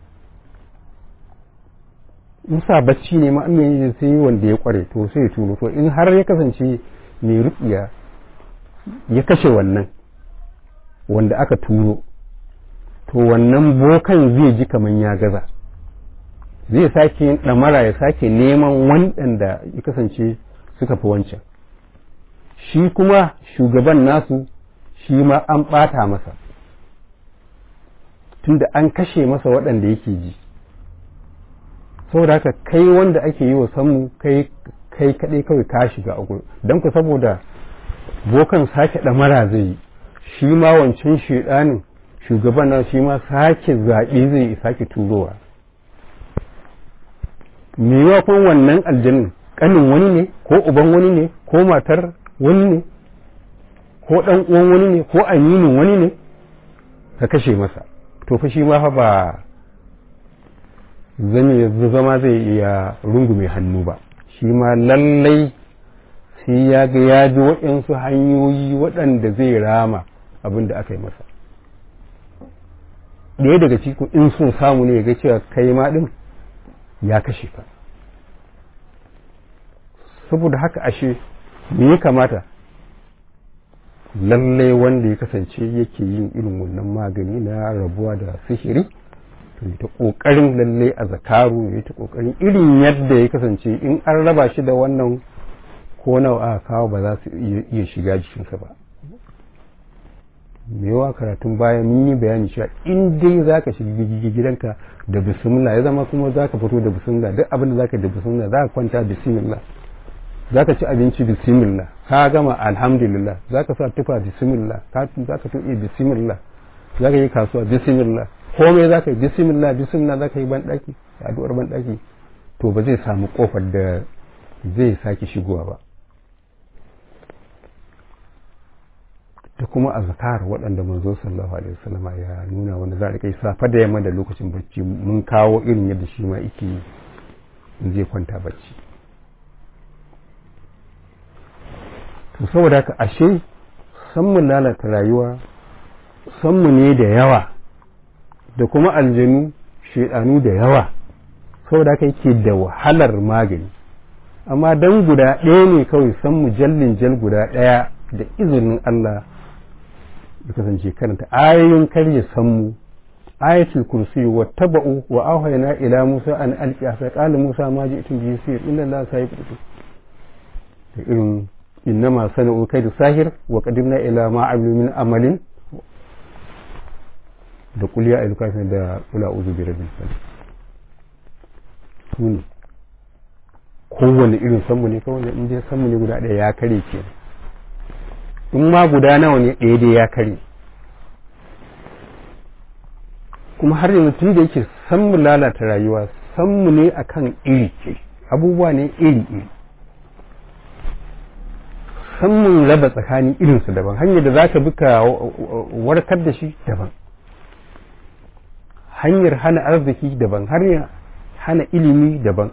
musa bacci ne ma'amin sai wanda ya ƙware to sai ya turo to in har ya kasance mai rukiya ya kashe wannan wanda aka turo to wannan bokan zai ji kamar ya gaza zai sake yin ɗamara ya sake neman waɗanda ya kasance suka fi wancan shi kuma shugaban nasu shi ma an ɓata masa tunda an kashe masa waɗanda yake ji saboda haka kai wanda ake yi wa sammu kai kai kaɗai kawai ka shiga a don ku saboda bokan sake ɗamara zai yi shi ma wancan shiɗanin shugaban na shi ma sake zaɓe zai yi sake turowa maimakon wannan aljannin ƙanin wani ne ko uban wani ne ko matar wani ne ko ɗan uwan wani ne ko aminin wani ne ka kashe masa to fa shi ma fa ba zama zai iya rungume hannu ba shi ma lallai sai ya ga ya ji waɗansu hanyoyi waɗanda zai rama abin da aka yi masa ɗaya daga cikin in sun samu ne ya ga cewa kai ma ɗin ya kashe ka saboda haka ashe me ya kamata lallai wanda ya kasance yake yin irin wannan magani na rabuwa da sihiri to ta kokarin lallai a zakaru ya ta kokarin irin yadda ya kasance in an raba shi da wannan ko nawa aka kawo ba za su iya shiga jikinsa ba mewa karatun baya mun yi bayani cewa in dai za ka shiga gidanka da bismillah ya zama kuma za ka fito da bismillah duk abin da za ka da bismillah za ka kwanta bismillah za ka ci abinci bismillah ka gama alhamdulillah za ka sa tufa bismillah za ka tuɗe bismillah za ka yi kasuwa bismillah komai za ka yi bismillah bismillah za ka yi banɗaki addu'ar banɗaki to ba zai samu kofar da zai sake shigowa ba da kuma azkar waɗanda manzo sallallahu alaihi wasallama ya nuna wanda za a kai safa da yamma da lokacin bacci mun kawo irin yadda shi ma yake in zai kwanta bacci to saboda haka ashe san mu lalata rayuwa san mu ne da yawa da kuma aljanu shedanu da yawa saboda haka yake da wahalar magani amma dan guda ɗaya ne kawai san mu jallin jal guda ɗaya da izinin Allah ya kasance karanta ayoyin karya sammu ayatul kursi wa taba'u wa auhayna ila musa an alqi fa qala musa ma ji'tum bi sir inna allaha sayiqtu da irin innama sana'u kaydu sahir wa qadimna ila ma amilu min amalin da qul ya ayyuhal kafirun da qul a'udhu bi rabbil falaq sune kowane irin sammu ne kawai in dai sammu ne guda ɗaya ya kare ke in ma guda nawa ne ɗaya dai ya kare kuma har yanzu tun da yake sammu lalata rayuwa sammu ne akan iri ce abubuwa ne iri iri sammun raba tsakanin irinsu daban hanyar da za ka bi ka warkar da shi daban hanyar hana arziki daban hanyar hana ilimi daban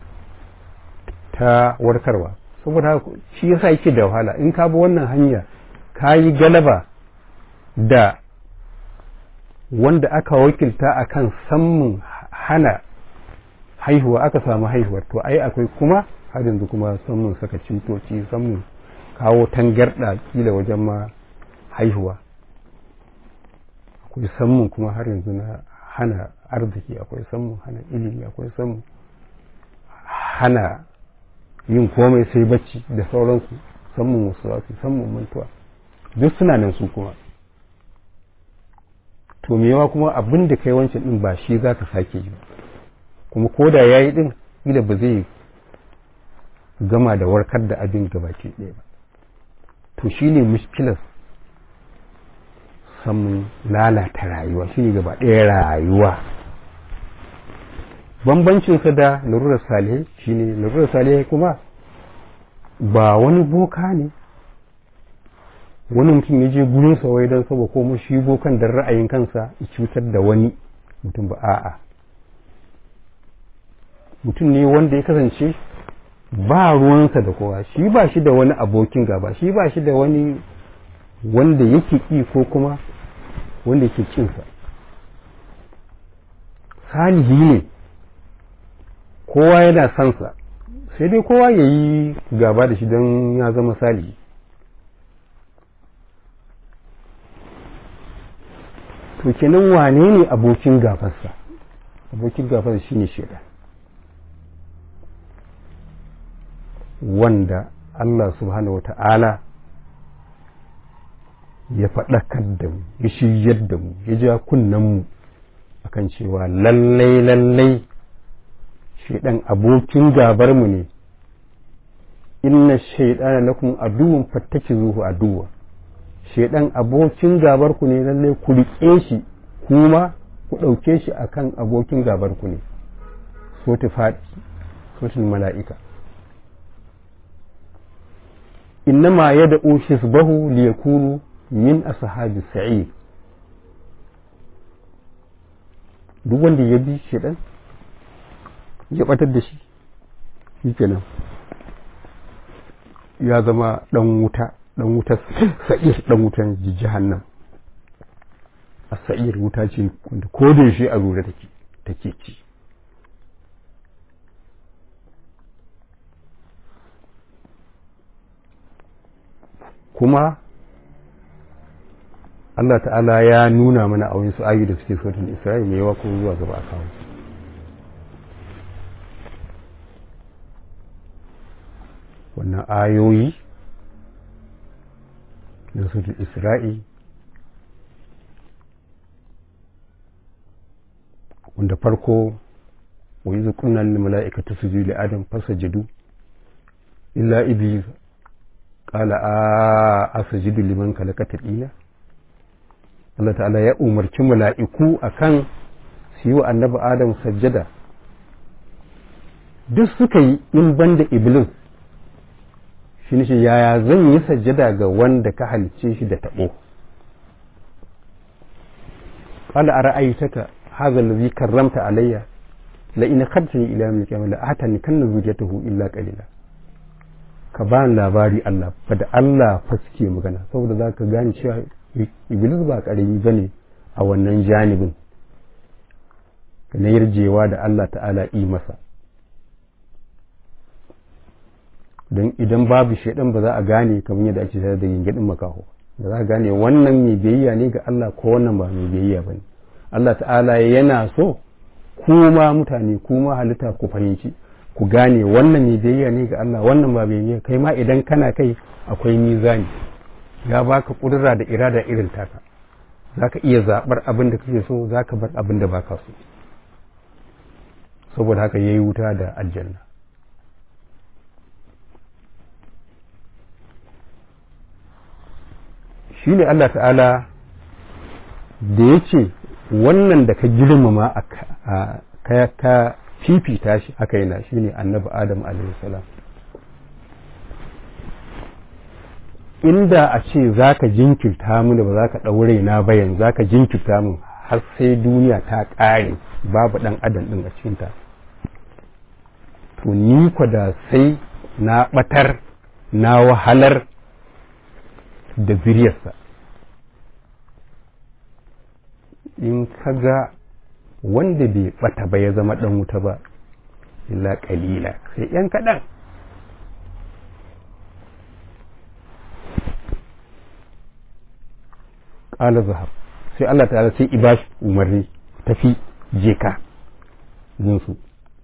ta warkarwa saboda shi yasa yake da wahala in ka bi wannan hanya ka yi galaba da wanda aka wakilta akan sammun hana haihuwa aka samu haihuwar to ai akwai kuma har yanzu kuma sammun saka cutoci sammun kawo tangarɗa kila wajen ma haihuwa akwai sammun kuma har yanzu na hana arziki akwai sammun hana ilimi akwai sammun hana yin komai sai bacci da sauransu sammun wasu zafi sammun mantuwa duk suna nan su kuma to mewa kuma abin da kai wancan din ba shi za ka sake yi kuma ko da ya yi din ila ba zai gama da warkar da abin gabaki ɗaya ba to shi ne mushkilar samun lalata rayuwa shi ne gaba ɗaya rayuwa bambancinsa da larurar salihai shi ne larurar salihai kuma ba wani boka ne wani mutum ya je gurin wai don saba ko shi bokan da ra'ayin kansa ya cutar da wani mutum ba a'a mutum ne wanda ya kasance ba ruwansa da kowa shi ba shi da wani abokin gaba shi ba shi da wani wanda yake ƙi ko kuma wanda yake kinsa salihi ne kowa yana sansa sai dai kowa ya yi gaba da shi don ya zama salihi to kenan wane ne abokin gafarsa abokin gafarsa shine shaidan wanda Allah subhanahu wata'ala ya faɗakar da mu ya shiryar da mu ya ja mu akan cewa lallai lallai shaidan abokin gabar mu ne inna shaidana lakum aduwwun fattakizuhu aduwwa shaidan abokin gabar ku ne lallai ku riƙe shi kuma ku ɗauke shi akan abokin gabar ku ne so ta faɗi sotul mala'ika innama ya da hisbahu liyakunu min ashabi sa'id duk wanda ya bi shaidan ya batar da shi shikenan ya zama dan wuta dan wuta sa'ir dan wutan jahannam a sa'ir wuta ce wanda ko da shi a rura take take ci kuma Allah ta'ala ya nuna mana a wani ayu da suke sautin Isra'il mai yawa kuma zuwa gaba a kawo wannan ayoyi na sautin Isra'il wanda farko wa yi zukunan mala'ikata su li adam fasa jadu illa iblis qala a asjudu liman khalaqata dina Allah ta'ala ya umarci mala'iku akan su yi wa annabi Adam sajjada duk suka yi in banda iblis shi ne yaya zan yi sajjada ga wanda ka halicce shi da taɓo qala ara'aytaka hadha alladhi karramta alayya la in khadtani ila yawm al-qiyamah la atani kanna zujatahu illa qalila ka ba labari Allah ba da Allah fa suke magana saboda za ka gane cewa iblis ba karami ba ne a wannan janibin na yarjewa da Allah ta'ala yi masa don idan babu shaidan ba za a gane kamar yadda ake tare da gingirin makaho ba za a gane wannan mai biyayya ne ga Allah ko wannan ba mai biyayya ba ne Allah ta'ala yana so kuma mutane kuma halitta ku fahimci ku gane wannan mai biyayya ne ga Allah wannan ba biyayya kai ma idan kana kai akwai mizani ya baka kudura da irada irin taka zaka iya zabar abin da kake so zaka bar abin da baka so saboda haka yayi wuta da aljanna shi ne Allah ta'ala da ya ce wannan da ka girmama a ka fifita shi aka yi na shi ne annabi adam salam inda a ce za ka jinkirta mu da ba za ka ɗaure na bayan za ka jinkirta mu har sai duniya ta ƙare babu ɗan adam ɗin a cikinta to ni kwa da sai na ɓatar na wahalar da zuriyarsa in kaga wanda bai ɓata ba ya zama ɗan wuta ba illa ƙalila sai ‘yan kaɗan ƙala zahab sai Allah ta'ala sai ibashi umarni tafi je ka jinsu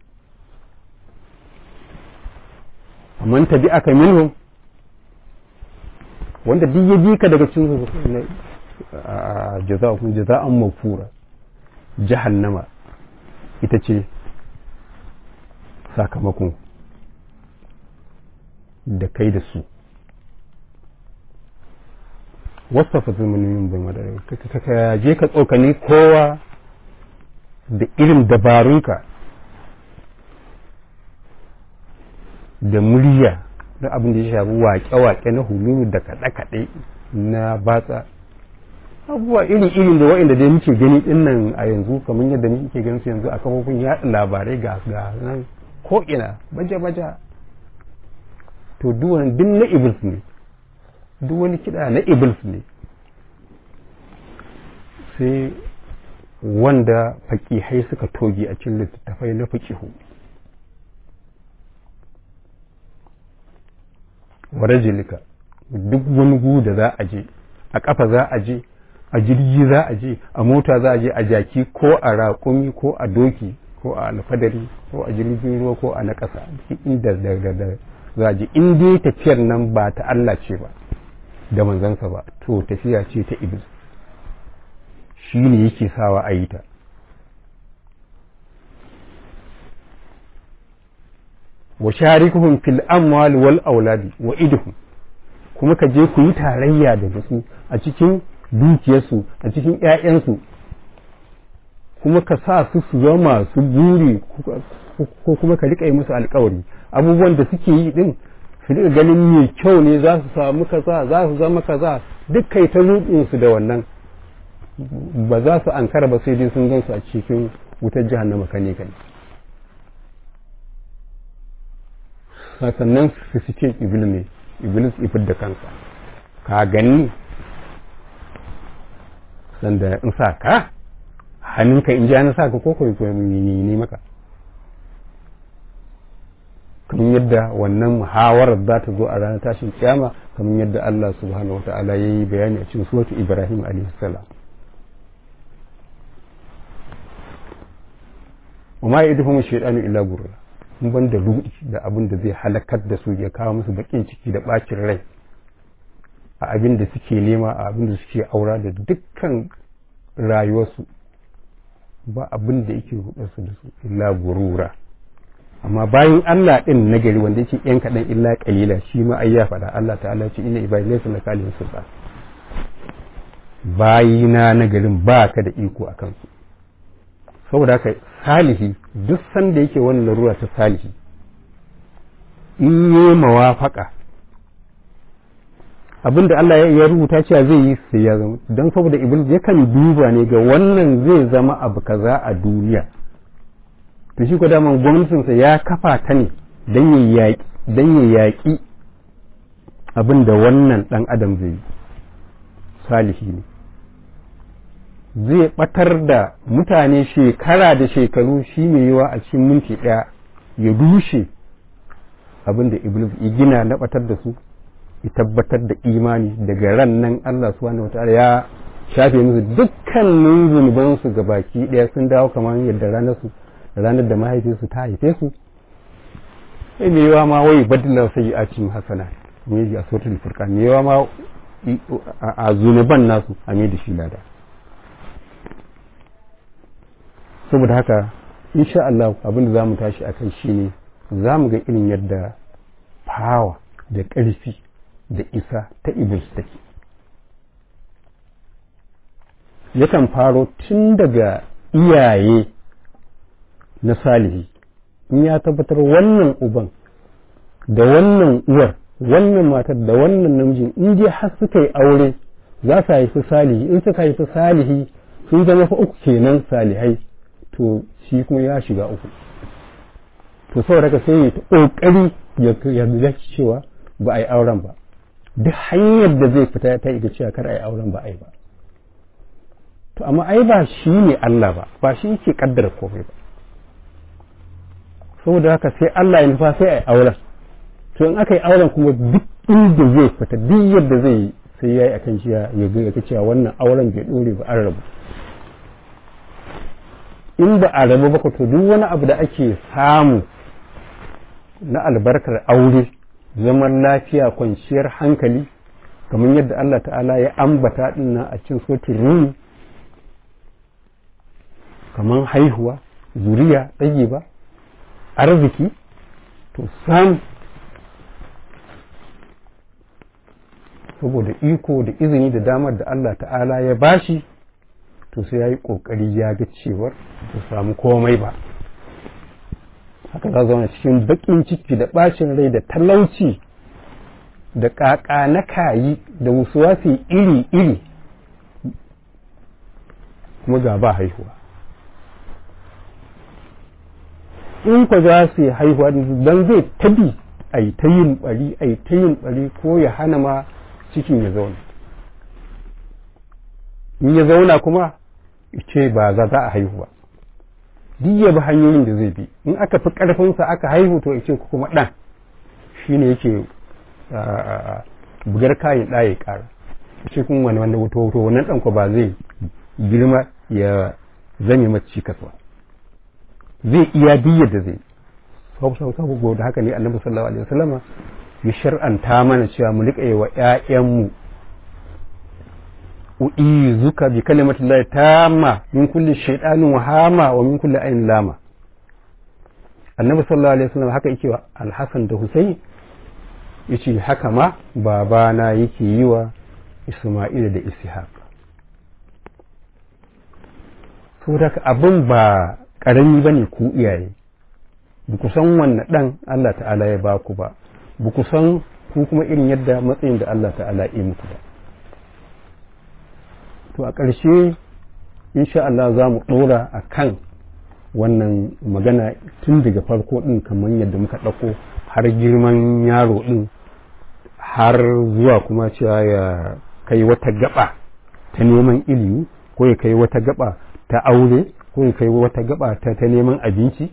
amma tabi aka minhum wanda duk ya bi ka daga cikin jaza'un jaza'an mafura jahannama ita ce sakamakon da kai da su wasa fa zamanin bai madara ka je ka tsokani kowa da irin dabarunka da murya da abin da ya shafi waƙe-waƙe na hululu da kaɗe-kaɗe na batsa abubuwa iri-iri da wa'inda dai muke gani din nan a yanzu kamar yadda muke ganin su yanzu a kafofin yaɗa labarai ga ga nan ko'ina baja-baja to duk wani duk na iblis ne duk wani kiɗa na iblis ne sai wanda faƙihai suka toge a cikin littattafai na faƙihu warajilika duk wani gu da za a je a ƙafa za a je a jirgi za a je a mota za a je a jaki ko a raƙumi ko a doki ko a alfadari ko a jirgin ruwa ko a na ƙasa inda da za a je in dai tafiyar nan ba ta Allah ce ba da manzansa ba to tafiya ce ta iblis shi ne yake sawa a yi ta wa sharikuhum fil amwal wal auladi wa idhum kuma ka je ku yi tarayya da su a cikin dukiyarsu a cikin ‘ya'yansu kuma ka sa su su zama su buri ko kuma ka riƙa yi musu alkawari abubuwan da suke yi din su riƙa ganin mai kyau ne za su samu kaza za su zama kaza duk kai ta su da wannan ba za su ankara ba sai dai sun gan su a cikin wutar jahannama kane kane sannan su suke iblis ne iblis ifid da kansa ka gani sanda in sa ka hannunka in ji na sa ka koko ne maka kamar yadda wannan muhawarar za ta zo a ranar tashin kiyama kamar yadda Allah subhanahu wa ta'ala ya yi bayani a cikin suratu Ibrahim alaihi salam wa ma yadhum shaytanu illa gurra mun ban da rudi da abin da zai halakar da su ya kawo musu bakin ciki da bacin rai a abin da suke nema a abin da suke aura da dukkan rayuwarsu ba abin da yake rudarsu da su illa gurura amma bayan Allah din nagari wanda yake yan kaɗan illa kalila shi ma ai ya faɗa Allah ta'ala ce inna ibadi laysa laka alayhim sultan bayina nagarin ba ka da iko a kansu saboda haka salihi duk sanda yake wannan larura ta salihi in yi mawafaka abinda Allah ya rubuta cewa zai yi sai ya zama don saboda iblis yakan duba ne ga wannan zai zama abu kaza a duniya to shi ko daman gwamnatinsa ya kafa ta ne don ya yaƙi don ya yaƙi abin da wannan ɗan adam zai yi salihi ne zai ɓatar da mutane shekara da shekaru shi mai yiwa a cikin minti ɗaya ya rushe abin da iblis ya gina na ɓatar da su ya tabbatar da imani daga ran nan Allah subhanahu wataala ya shafe musu dukkanin zunubansu ga baki ɗaya sun dawo kamar yadda ranar su ranar da mahaifinsu ta haife su sai me yawa ma wai badala sai a cikin hasana me yi a sautul furqan me yawa ma a zunuban nasu a me da shi lada saboda haka insha Allah abin da zamu tashi akan shine zamu ga irin yadda power da ƙarfi da isa ta iblis take yakan faro tun daga iyaye na salihi in ya tabbatar wannan uban da wannan uwar wannan matar da wannan namijin in dai har suka yi aure za su haifi salihi in suka haifi salihi sun zama fa uku kenan salihai to shi kuma ya shiga uku to saboda ka sai ta kokari ya ga cewa ba a yi auren ba duk hanyar da zai fita ta ita cewa kar a yi auren ba a yi ba to amma ai ba shi ne Allah ba ba shi yake kaddara komai ba saboda haka sai Allah ya nufa sai a yi auren to in aka yi auren kuma duk inda zai fita duk yadda zai yi sai ya yi akan cewa ya ga cewa wannan auren bai dore ba an rabu in ba a rabu ba to duk wani abu da ake samu na albarkar aure zaman lafiya kwanciyar hankali kamar yadda Allah ta'ala ya ambata dinnan a cikin sotin rumi kamar haihuwa zuriya ɗage ba arziki to sam saboda iko da izini da damar da Allah ta'ala ya bashi to sai ya yi ƙoƙari ya ga cewar ba samu komai ba haka za zauna cikin baƙin ciki da ɓacin rai da talauci da ƙaƙa na kayi da wasuwasi iri-iri kuma ga ba haihuwa in ku za su yi haihuwa don zai tabi a yi ta yin ɓari a yi ta yin ɓari ko ya hana ma cikin ya zauna in ya zauna kuma ce ba za za a haihu ba duk ya bi hanyoyin da zai bi in aka fi ƙarfinsa aka haihu to ce kuma ɗan shi ne yake bugar kayan ɗaya ƙara ce kuma wani wanda wuto wuto wannan ɗan ko ba zai girma ya zame mace cikas ba zai iya biyar da zai saboda da haka ne annabi sallallahu alaihi wasallama ya shar'anta mana cewa mu riƙa yi wa ƴaƴanmu u'izuka bi kalimati llahi tamma min kulli shaytanin wahama wa min kulli ayin lama annabi sallallahu alaihi wasallam haka yake wa alhasan da husayn yace haka ma babana yake yi wa isma'il da ishaq saboda abin ba karami bane ku iyaye ba ku san wanne dan Allah ta'ala ya ba ku ba ba ku san ku kuma irin yadda matsayin da Allah ta'ala ya muku ba to a ƙarshe insha Allah za mu ɗora a kan wannan magana tun daga farko ɗin kamar yadda muka ɗauko har girman yaro ɗin har zuwa kuma cewa ya kai wata gaba ta neman ilimi ko ya kai wata gaba ta aure ko ya kai wata gaba ta, ta neman abinci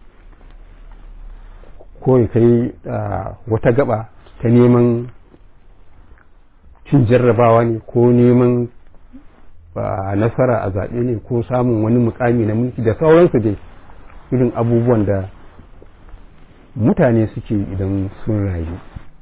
ko ya kai wata gaba ta neman cin jarrabawa ne ko neman ba nasara a zaɓe ne ko samun wani mukami na mulki da sauransu dai irin abubuwan da mutane suke idan sun rayu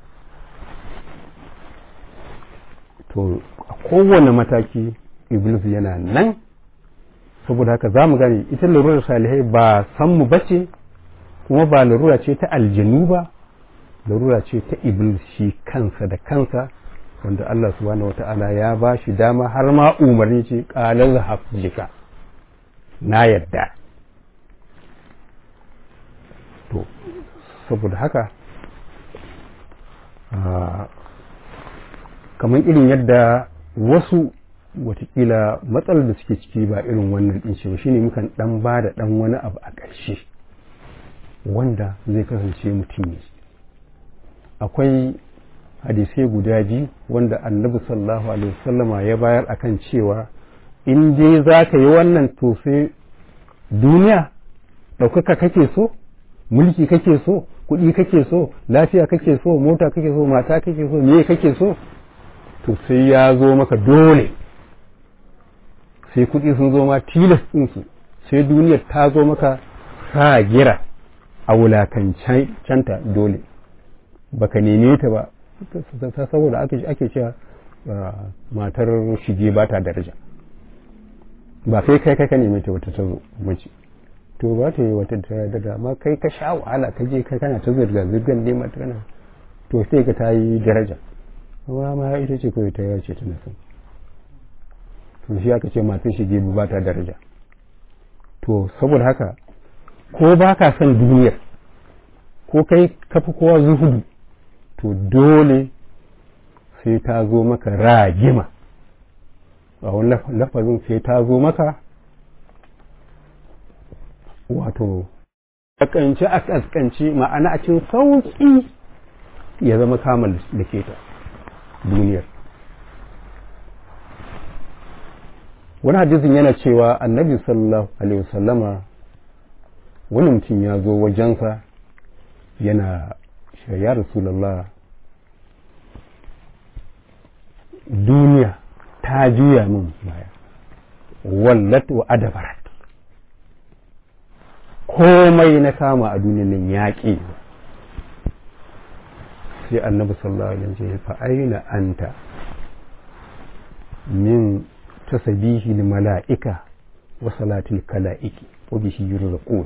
to a kowane mataki iblis yana nan saboda haka za mu gane ita larurar salihai ba san mu bace kuma ba larura ce ta aljanu ba larura ce ta iblis shi kansa da kansa wanda Allah subhanahu wata'ala ya ba shi dama har ma umarni ce ƙalar zahab jika na yadda to saboda haka kamar irin yadda wasu watakila matsalar da suke ciki ba irin wannan ɗin shi ba shine mukan ɗan ba da ɗan wani abu a ƙarshe wanda zai kasance mutum ne akwai hadisai guda biyu wanda annabi sallallahu alaihi wasallama ya bayar akan cewa in dai za ka yi wannan to sai duniya ɗaukaka kake so mulki kake so kuɗi kake so lafiya kake so mota kake so mata kake so me kake so to sai ya zo maka dole sai kuɗi sun zo ma tilas ɗinsu sai duniyar ta zo maka sa gira a wulakancanta dole baka neme ta ba saboda ake cewa matar shige ba ta daraja ba kai kai kai ka neme ta wata ta zo mace to ba ta yi wata daraja amma kai ka sha wahala ka je kai kana ta zirga zirgan neman ta kana to sai ka ta yi daraja amma ma ita ce kawai ta yace tana son to shi aka ce matan shi gebu ba ta daraja to saboda haka ko ba ka son duniyar ko kai kafi kowa zuhudu to dole sai ta zo maka ragima a wani lafazin sai ta zo maka wato ƙasƙance a ƙasƙance ma'ana a cin sauƙi ya zama kamar da ke ta duniyar wani hadisin yana cewa annabi sallallahu alaihi wasallama wani mutum ya zo wajensa yana ya rasulallah duniya ta juya min baya wallat wa adabarat komai na kama a duniyan nan yaƙi sai annabi sallallahu alaihi wasallam fa aina anta min tasabihi lil mala'ika wa salatil kala'iki wa bihi yurzaqun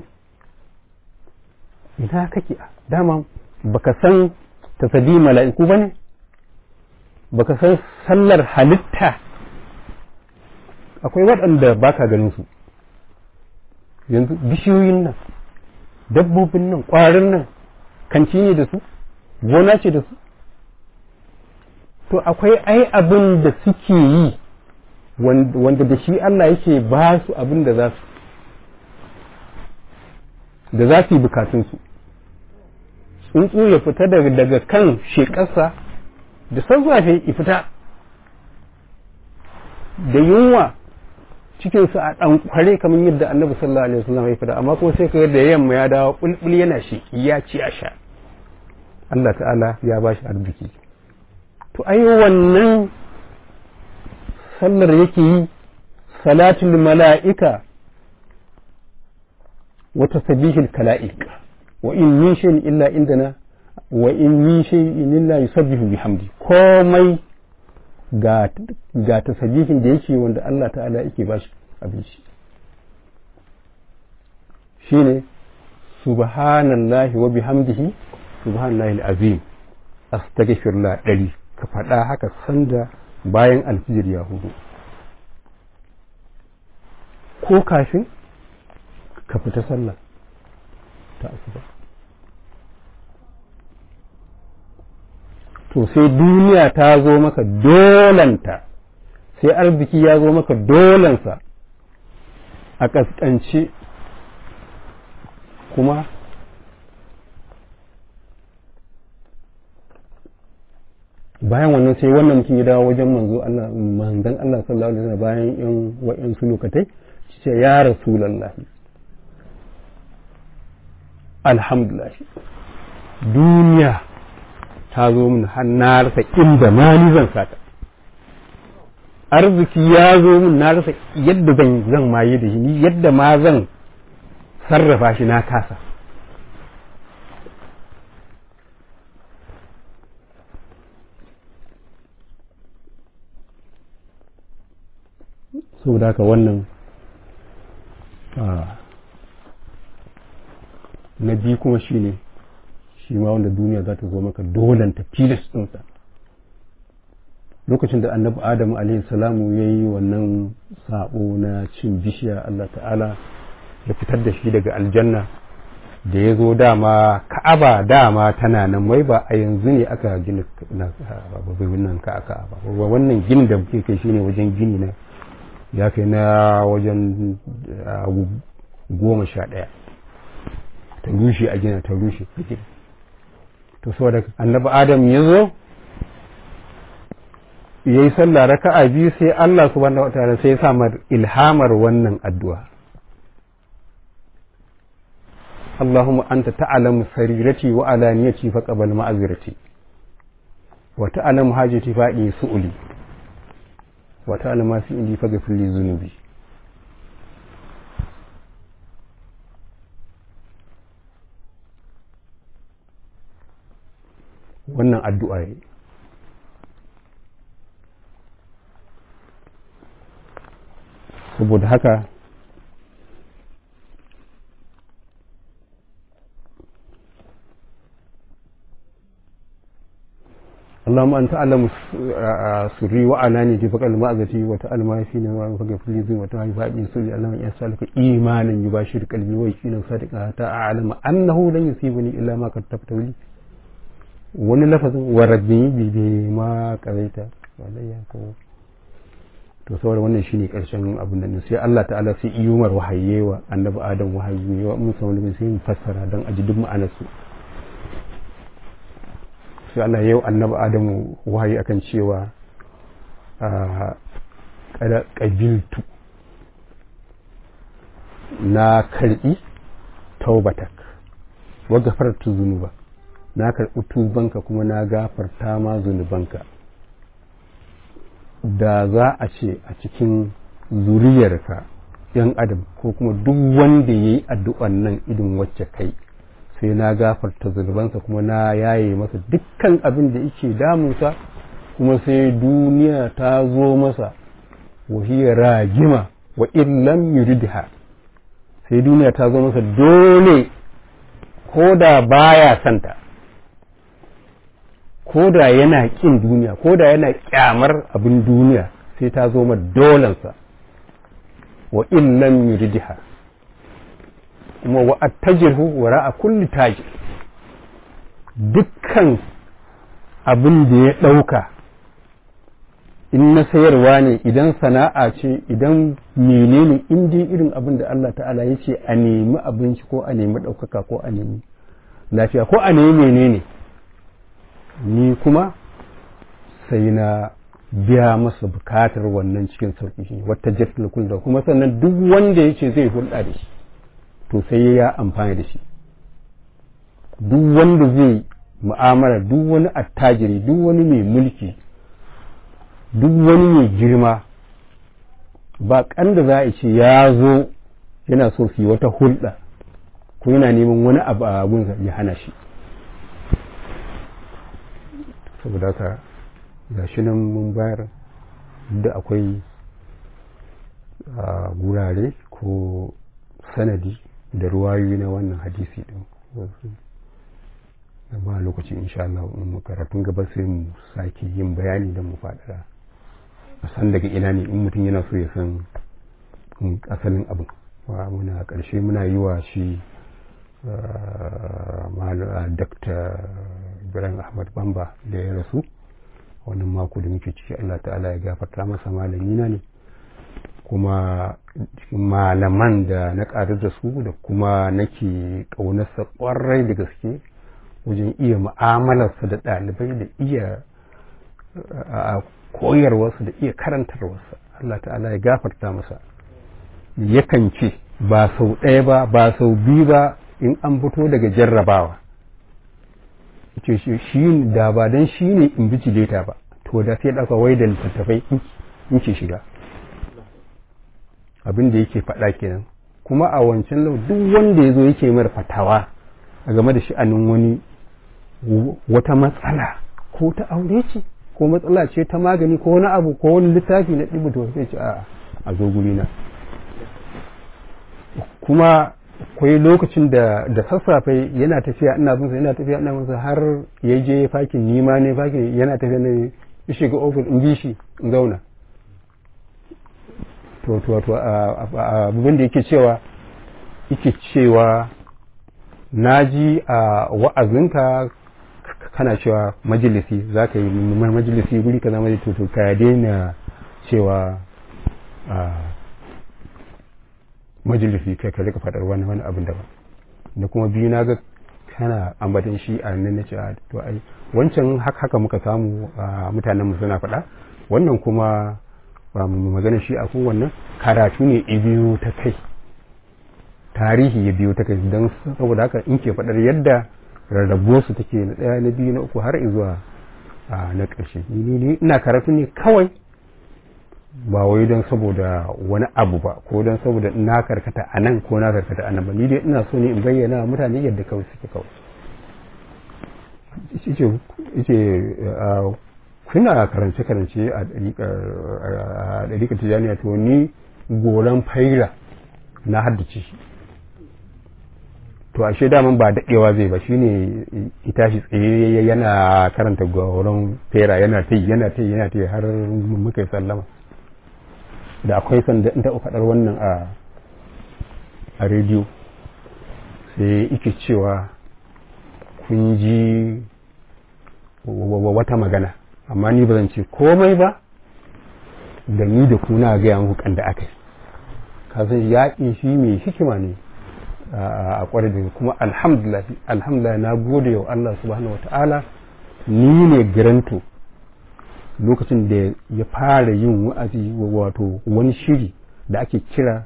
ina kake dama baka san tasabihi mala'iku bane baka san sallar halitta akwai waɗanda baka ganin su yanzu bishiyoyin nan dabbobin nan ƙwarin nan kanci ne da su gona ce da su to akwai ai abin da suke yi wanda da shi Allah yake ba su abin da za su da za su yi bukatunsu tsuntsu ya fita daga kan shekarsa da sassafe ya fita da yunwa cikinsu a ɗan kware kamar yadda annabi sallallahu alaihi wasallam ya fita amma kuma sai ka da yamma ya dawo bulbul yana shi ya ci a sha Allah ta'ala ya ba shi arziki to ai wannan sallar yake yi salatul mala'ika wa tasbihul kala'ik wa in min shay'in illa indana wa in min shay'in illa yusabbihu bihamdi komai ga ga tasbihin da yake wanda Allah ta'ala yake bashi abinci shine subhanallahi wa bihamdihi subhanallahi alazim astaghfirullah dari ka faɗa haka sanda bayan alfijir ya hudu ko kafin ka fita sallah ta asuba to sai duniya ta zo maka dolanta sai arziki ya zo maka dolansa a ƙasƙance kuma bayan wannan sai wannan mutum ya dawo wajen manzo Allah manzon Allah sallallahu alaihi wasallam bayan yan wa'in su lokatai ce ya rasulullahi alhamdulillah duniya ta zo min har na rasa inda ma ni zan sata arziki ya zo min na rasa yadda zan zan maye da shi ni yadda ma zan sarrafa shi na kasa saboda haka wannan na biyu kuma shi ne shi ma wanda duniya za ta zo maka dolanta tilas ɗinsa lokacin da annabi adamu alaihi salamu ya yi wannan sabo na cin bishiya allah ta'ala ya fitar da shi daga aljanna da ya zo dama ka'aba dama tana nan wai ba a yanzu ne aka gina nan ka'aba wannan gini da muke kai shine wajen gini na ya kai na wajen goma sha ɗaya ta rushe a gina ta rushe a gina to saboda annabi adam ya zo ya yi sallah raka'a biyu sai Allah subhanahu wa ta'ala sai ya samar ilhamar wannan addu'a اللهم أنت تعلم سريرتي وعلانيتي فقبل معذرتي وتعلم حاجتي فأني سؤلي وتعلم ما في عندي فاغفر لي ذنوبي wannan addu'a ne saboda haka Allahumma anta alamu sirri wa alani ji faqal ma'azati wa ta'al ma fi ni wa faghfir li wa ta'al fa'in sirri Allahumma ya saluka imanan yubashir qalbi wa yaqinan sadiqa ta a'lamu annahu lan yusibuni illa ma katabta li wani lafazin wa rabbi bi bi ma qaraita walayya ko to saboda wannan shine karshen abin da sai Allah ta'ala sai iyumar wahayewa annabi Adam wahayewa mun san wani sai mu fassara dan aji duk ma'anar su sai Allah yau annabi Adamu wahayi akan cewa a kada qabiltu na karbi taubatak wa gafartu zunuba na karbi tubanka kuma na gafarta ma zunubanka da za a ce a cikin zuriyarka yan adam ko kuma duk wanda ya yi addu'an nan idin wacce kai sai na gafarta zunubansa kuma na yaye masa dukkan abin da yake damunsa kuma sai duniya ta zo masa wahiyar ragima wa illam yuridha sai duniya ta zo masa dole ko da baya santa ko da yana ƙin duniya ko da yana ƙyamar abin duniya sai ta zo dolansa wa illam yuridha kuma wa attajirhu wa ra'a kulli tajir dukkan abin da ya ɗauka in na sayarwa ne idan sana'a ce idan menene in dai irin abin da Allah ta'ala ya ce a nemi abinci ko a nemi ɗaukaka ko a nemi lafiya ko a nemi menene ni kuma sai na biya masa bukatar wannan cikin sauƙi shi wata jirgin kulda kuma sannan duk wanda ya ce zai hulɗa da shi to sai ya amfani da shi duk wanda zai mu'amala duk wani attajiri duk wani mai mulki duk wani mai girma ba kan da za a ce ya zo yana so su yi wata hulɗa ko yana neman wani abu a gunsa ya hana shi saboda haka ga shi nan mun bayar da akwai gurare ko sanadi da ruwayoyi na wannan hadisi din da ba lokaci insha Allah in karatun gaba sai mu sake yin bayani don mu faɗaɗa a san daga ina ne in mutum yana so ya san asalin abin wa muna ƙarshe muna yi wa shi Dr. Ibrahim Ahmad Bamba da ya rasu wannan mako da muke ciki Allah ta'ala ya gafarta masa malamina ne kuma cikin malaman da na ƙaru da su da kuma nake ƙaunarsa ƙwarai da gaske wajen iya mu'amalarsa da ɗalibai da iya koyarwarsa da iya karantarwarsa Allah ta'ala ya gafarta masa yakan ce ba sau ɗaya ba ba sau biyu ba in an fito daga jarrabawa ce shi da ba don shi ne in bijileta ba to da sai ɗauka wai da littattafai in ke shiga abin da yake faɗa kenan kuma a wancan lau duk wanda ya zo yake mara fatawa a game da sha'anin wani wata matsala ko ta aure ce ko matsala ce ta magani ko wani abu ko wani littafi na ɗibu to sai ce a a zo guri na kuma akwai lokacin da da sassafe yana tafiya ina bin yana tafiya ina bin har ya je fakin nima ne fakin yana tafiya ne ya shiga ofis in bi shi in zauna to to to abin da yake cewa yake cewa naji a wa'azinka kana cewa majalisi za ka yi majalisi guri ka zama to to ka daina cewa majalisi kai ka rika faɗar wani wani abin daban da kuma biyu na ga kana ambatan shi a nan na ce to ai wancan haka muka samu mutanen mu suna faɗa wannan kuma ba mu magana shi a kowannan karatu ne ya biyo ta kai tarihi ya biyo ta kai don saboda haka in ke faɗar yadda rarrabuwar su take na ɗaya na biyu na uku har zuwa na ƙarshe ni ina karatu ne kawai ba wai don saboda wani abu ba ko don saboda na karkata a nan ko na karkata a nan ba ni dai ina so ne in bayyana mutane yadda kawai suke kawai ce kuna karance-karance a ɗariƙar tijaniya to ni goron faira na haddace shi to ashe daman ba daɗewa zai ba shine ita shi tsaye yana karanta gauran fera yana ta yana ta yana ta har muka yi sallama da akwai sanda in taɓa faɗar wannan a a rediyo sai ike cewa kun ji wata magana amma ni ba zan ce komai ba da ni da kuna gaya muku kan da aka yi kasan yaƙi shi mai hikima ne a kwarai da kuma alhamdulillah alhamdulillah na gode wa Allah subhanahu wa ta'ala ni ne garanto lokacin da ya fara yin wa'azi wato wani shiri da ake kira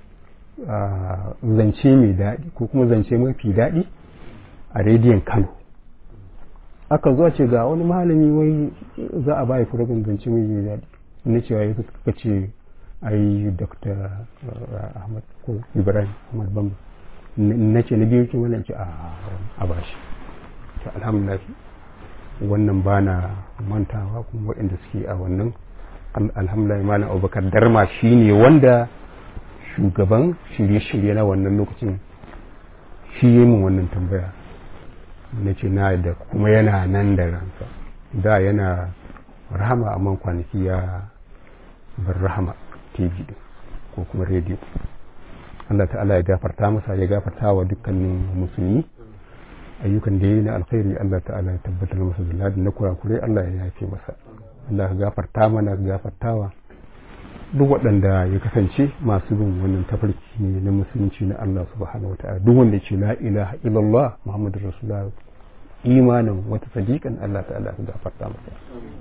zance mai daɗi ko kuma zance mafi daɗi a rediyon kano aka zuwa ce ga wani malami wai za a bayi furobin zance mai daɗi na cewa ya suka ce ai dr ahmad ko ibrahim ahmad bamba na ce na biyu ce wannan ce a bashi to alhamdulillah wannan ba na mantawa kuma waɗanda suke a wannan alhamdulillah malam abubakar darma shine wanda shugaban shirye-shirye na wannan lokacin shi yi min wannan tambaya na ce na da kuma yana nan da ransa da yana rahama amma kwanaki ya bar rahama tv din ko kuma rediyo Allah ta'ala ya gafarta masa ya gafarta wa dukkanin musulmi ayyukan da yi na alkhairi Allah ta'ala ya tabbatar masa da ladin na kurakure Allah ya yafe masa Allah ya gafarta mana gafartawa duk waɗanda ya kasance masu bin wannan tafarki ne na musulunci na Allah subhanahu wata'ala duk wanda ce la ilaha illallah muhammadur rasulullah imanin wata sadiqan Allah ta'ala ya gafarta masa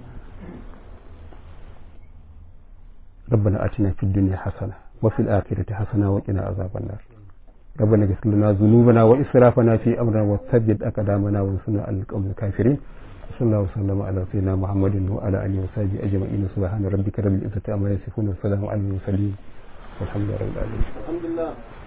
ربنا آتنا في الدنيا حسنة وفي الآخرة حسنة وقنا عذاب النار ربنا اغفر لنا ذنوبنا وإسرافنا في أمرنا وثبت أقدامنا وانصرنا على القوم الكافرين صلى الله وسلم على سيدنا محمد وعلى آله وصحبه أجمعين سبحان ربك رب العزة عما يصفون وسلام على المرسلين والحمد لله رب العالمين الحمد لله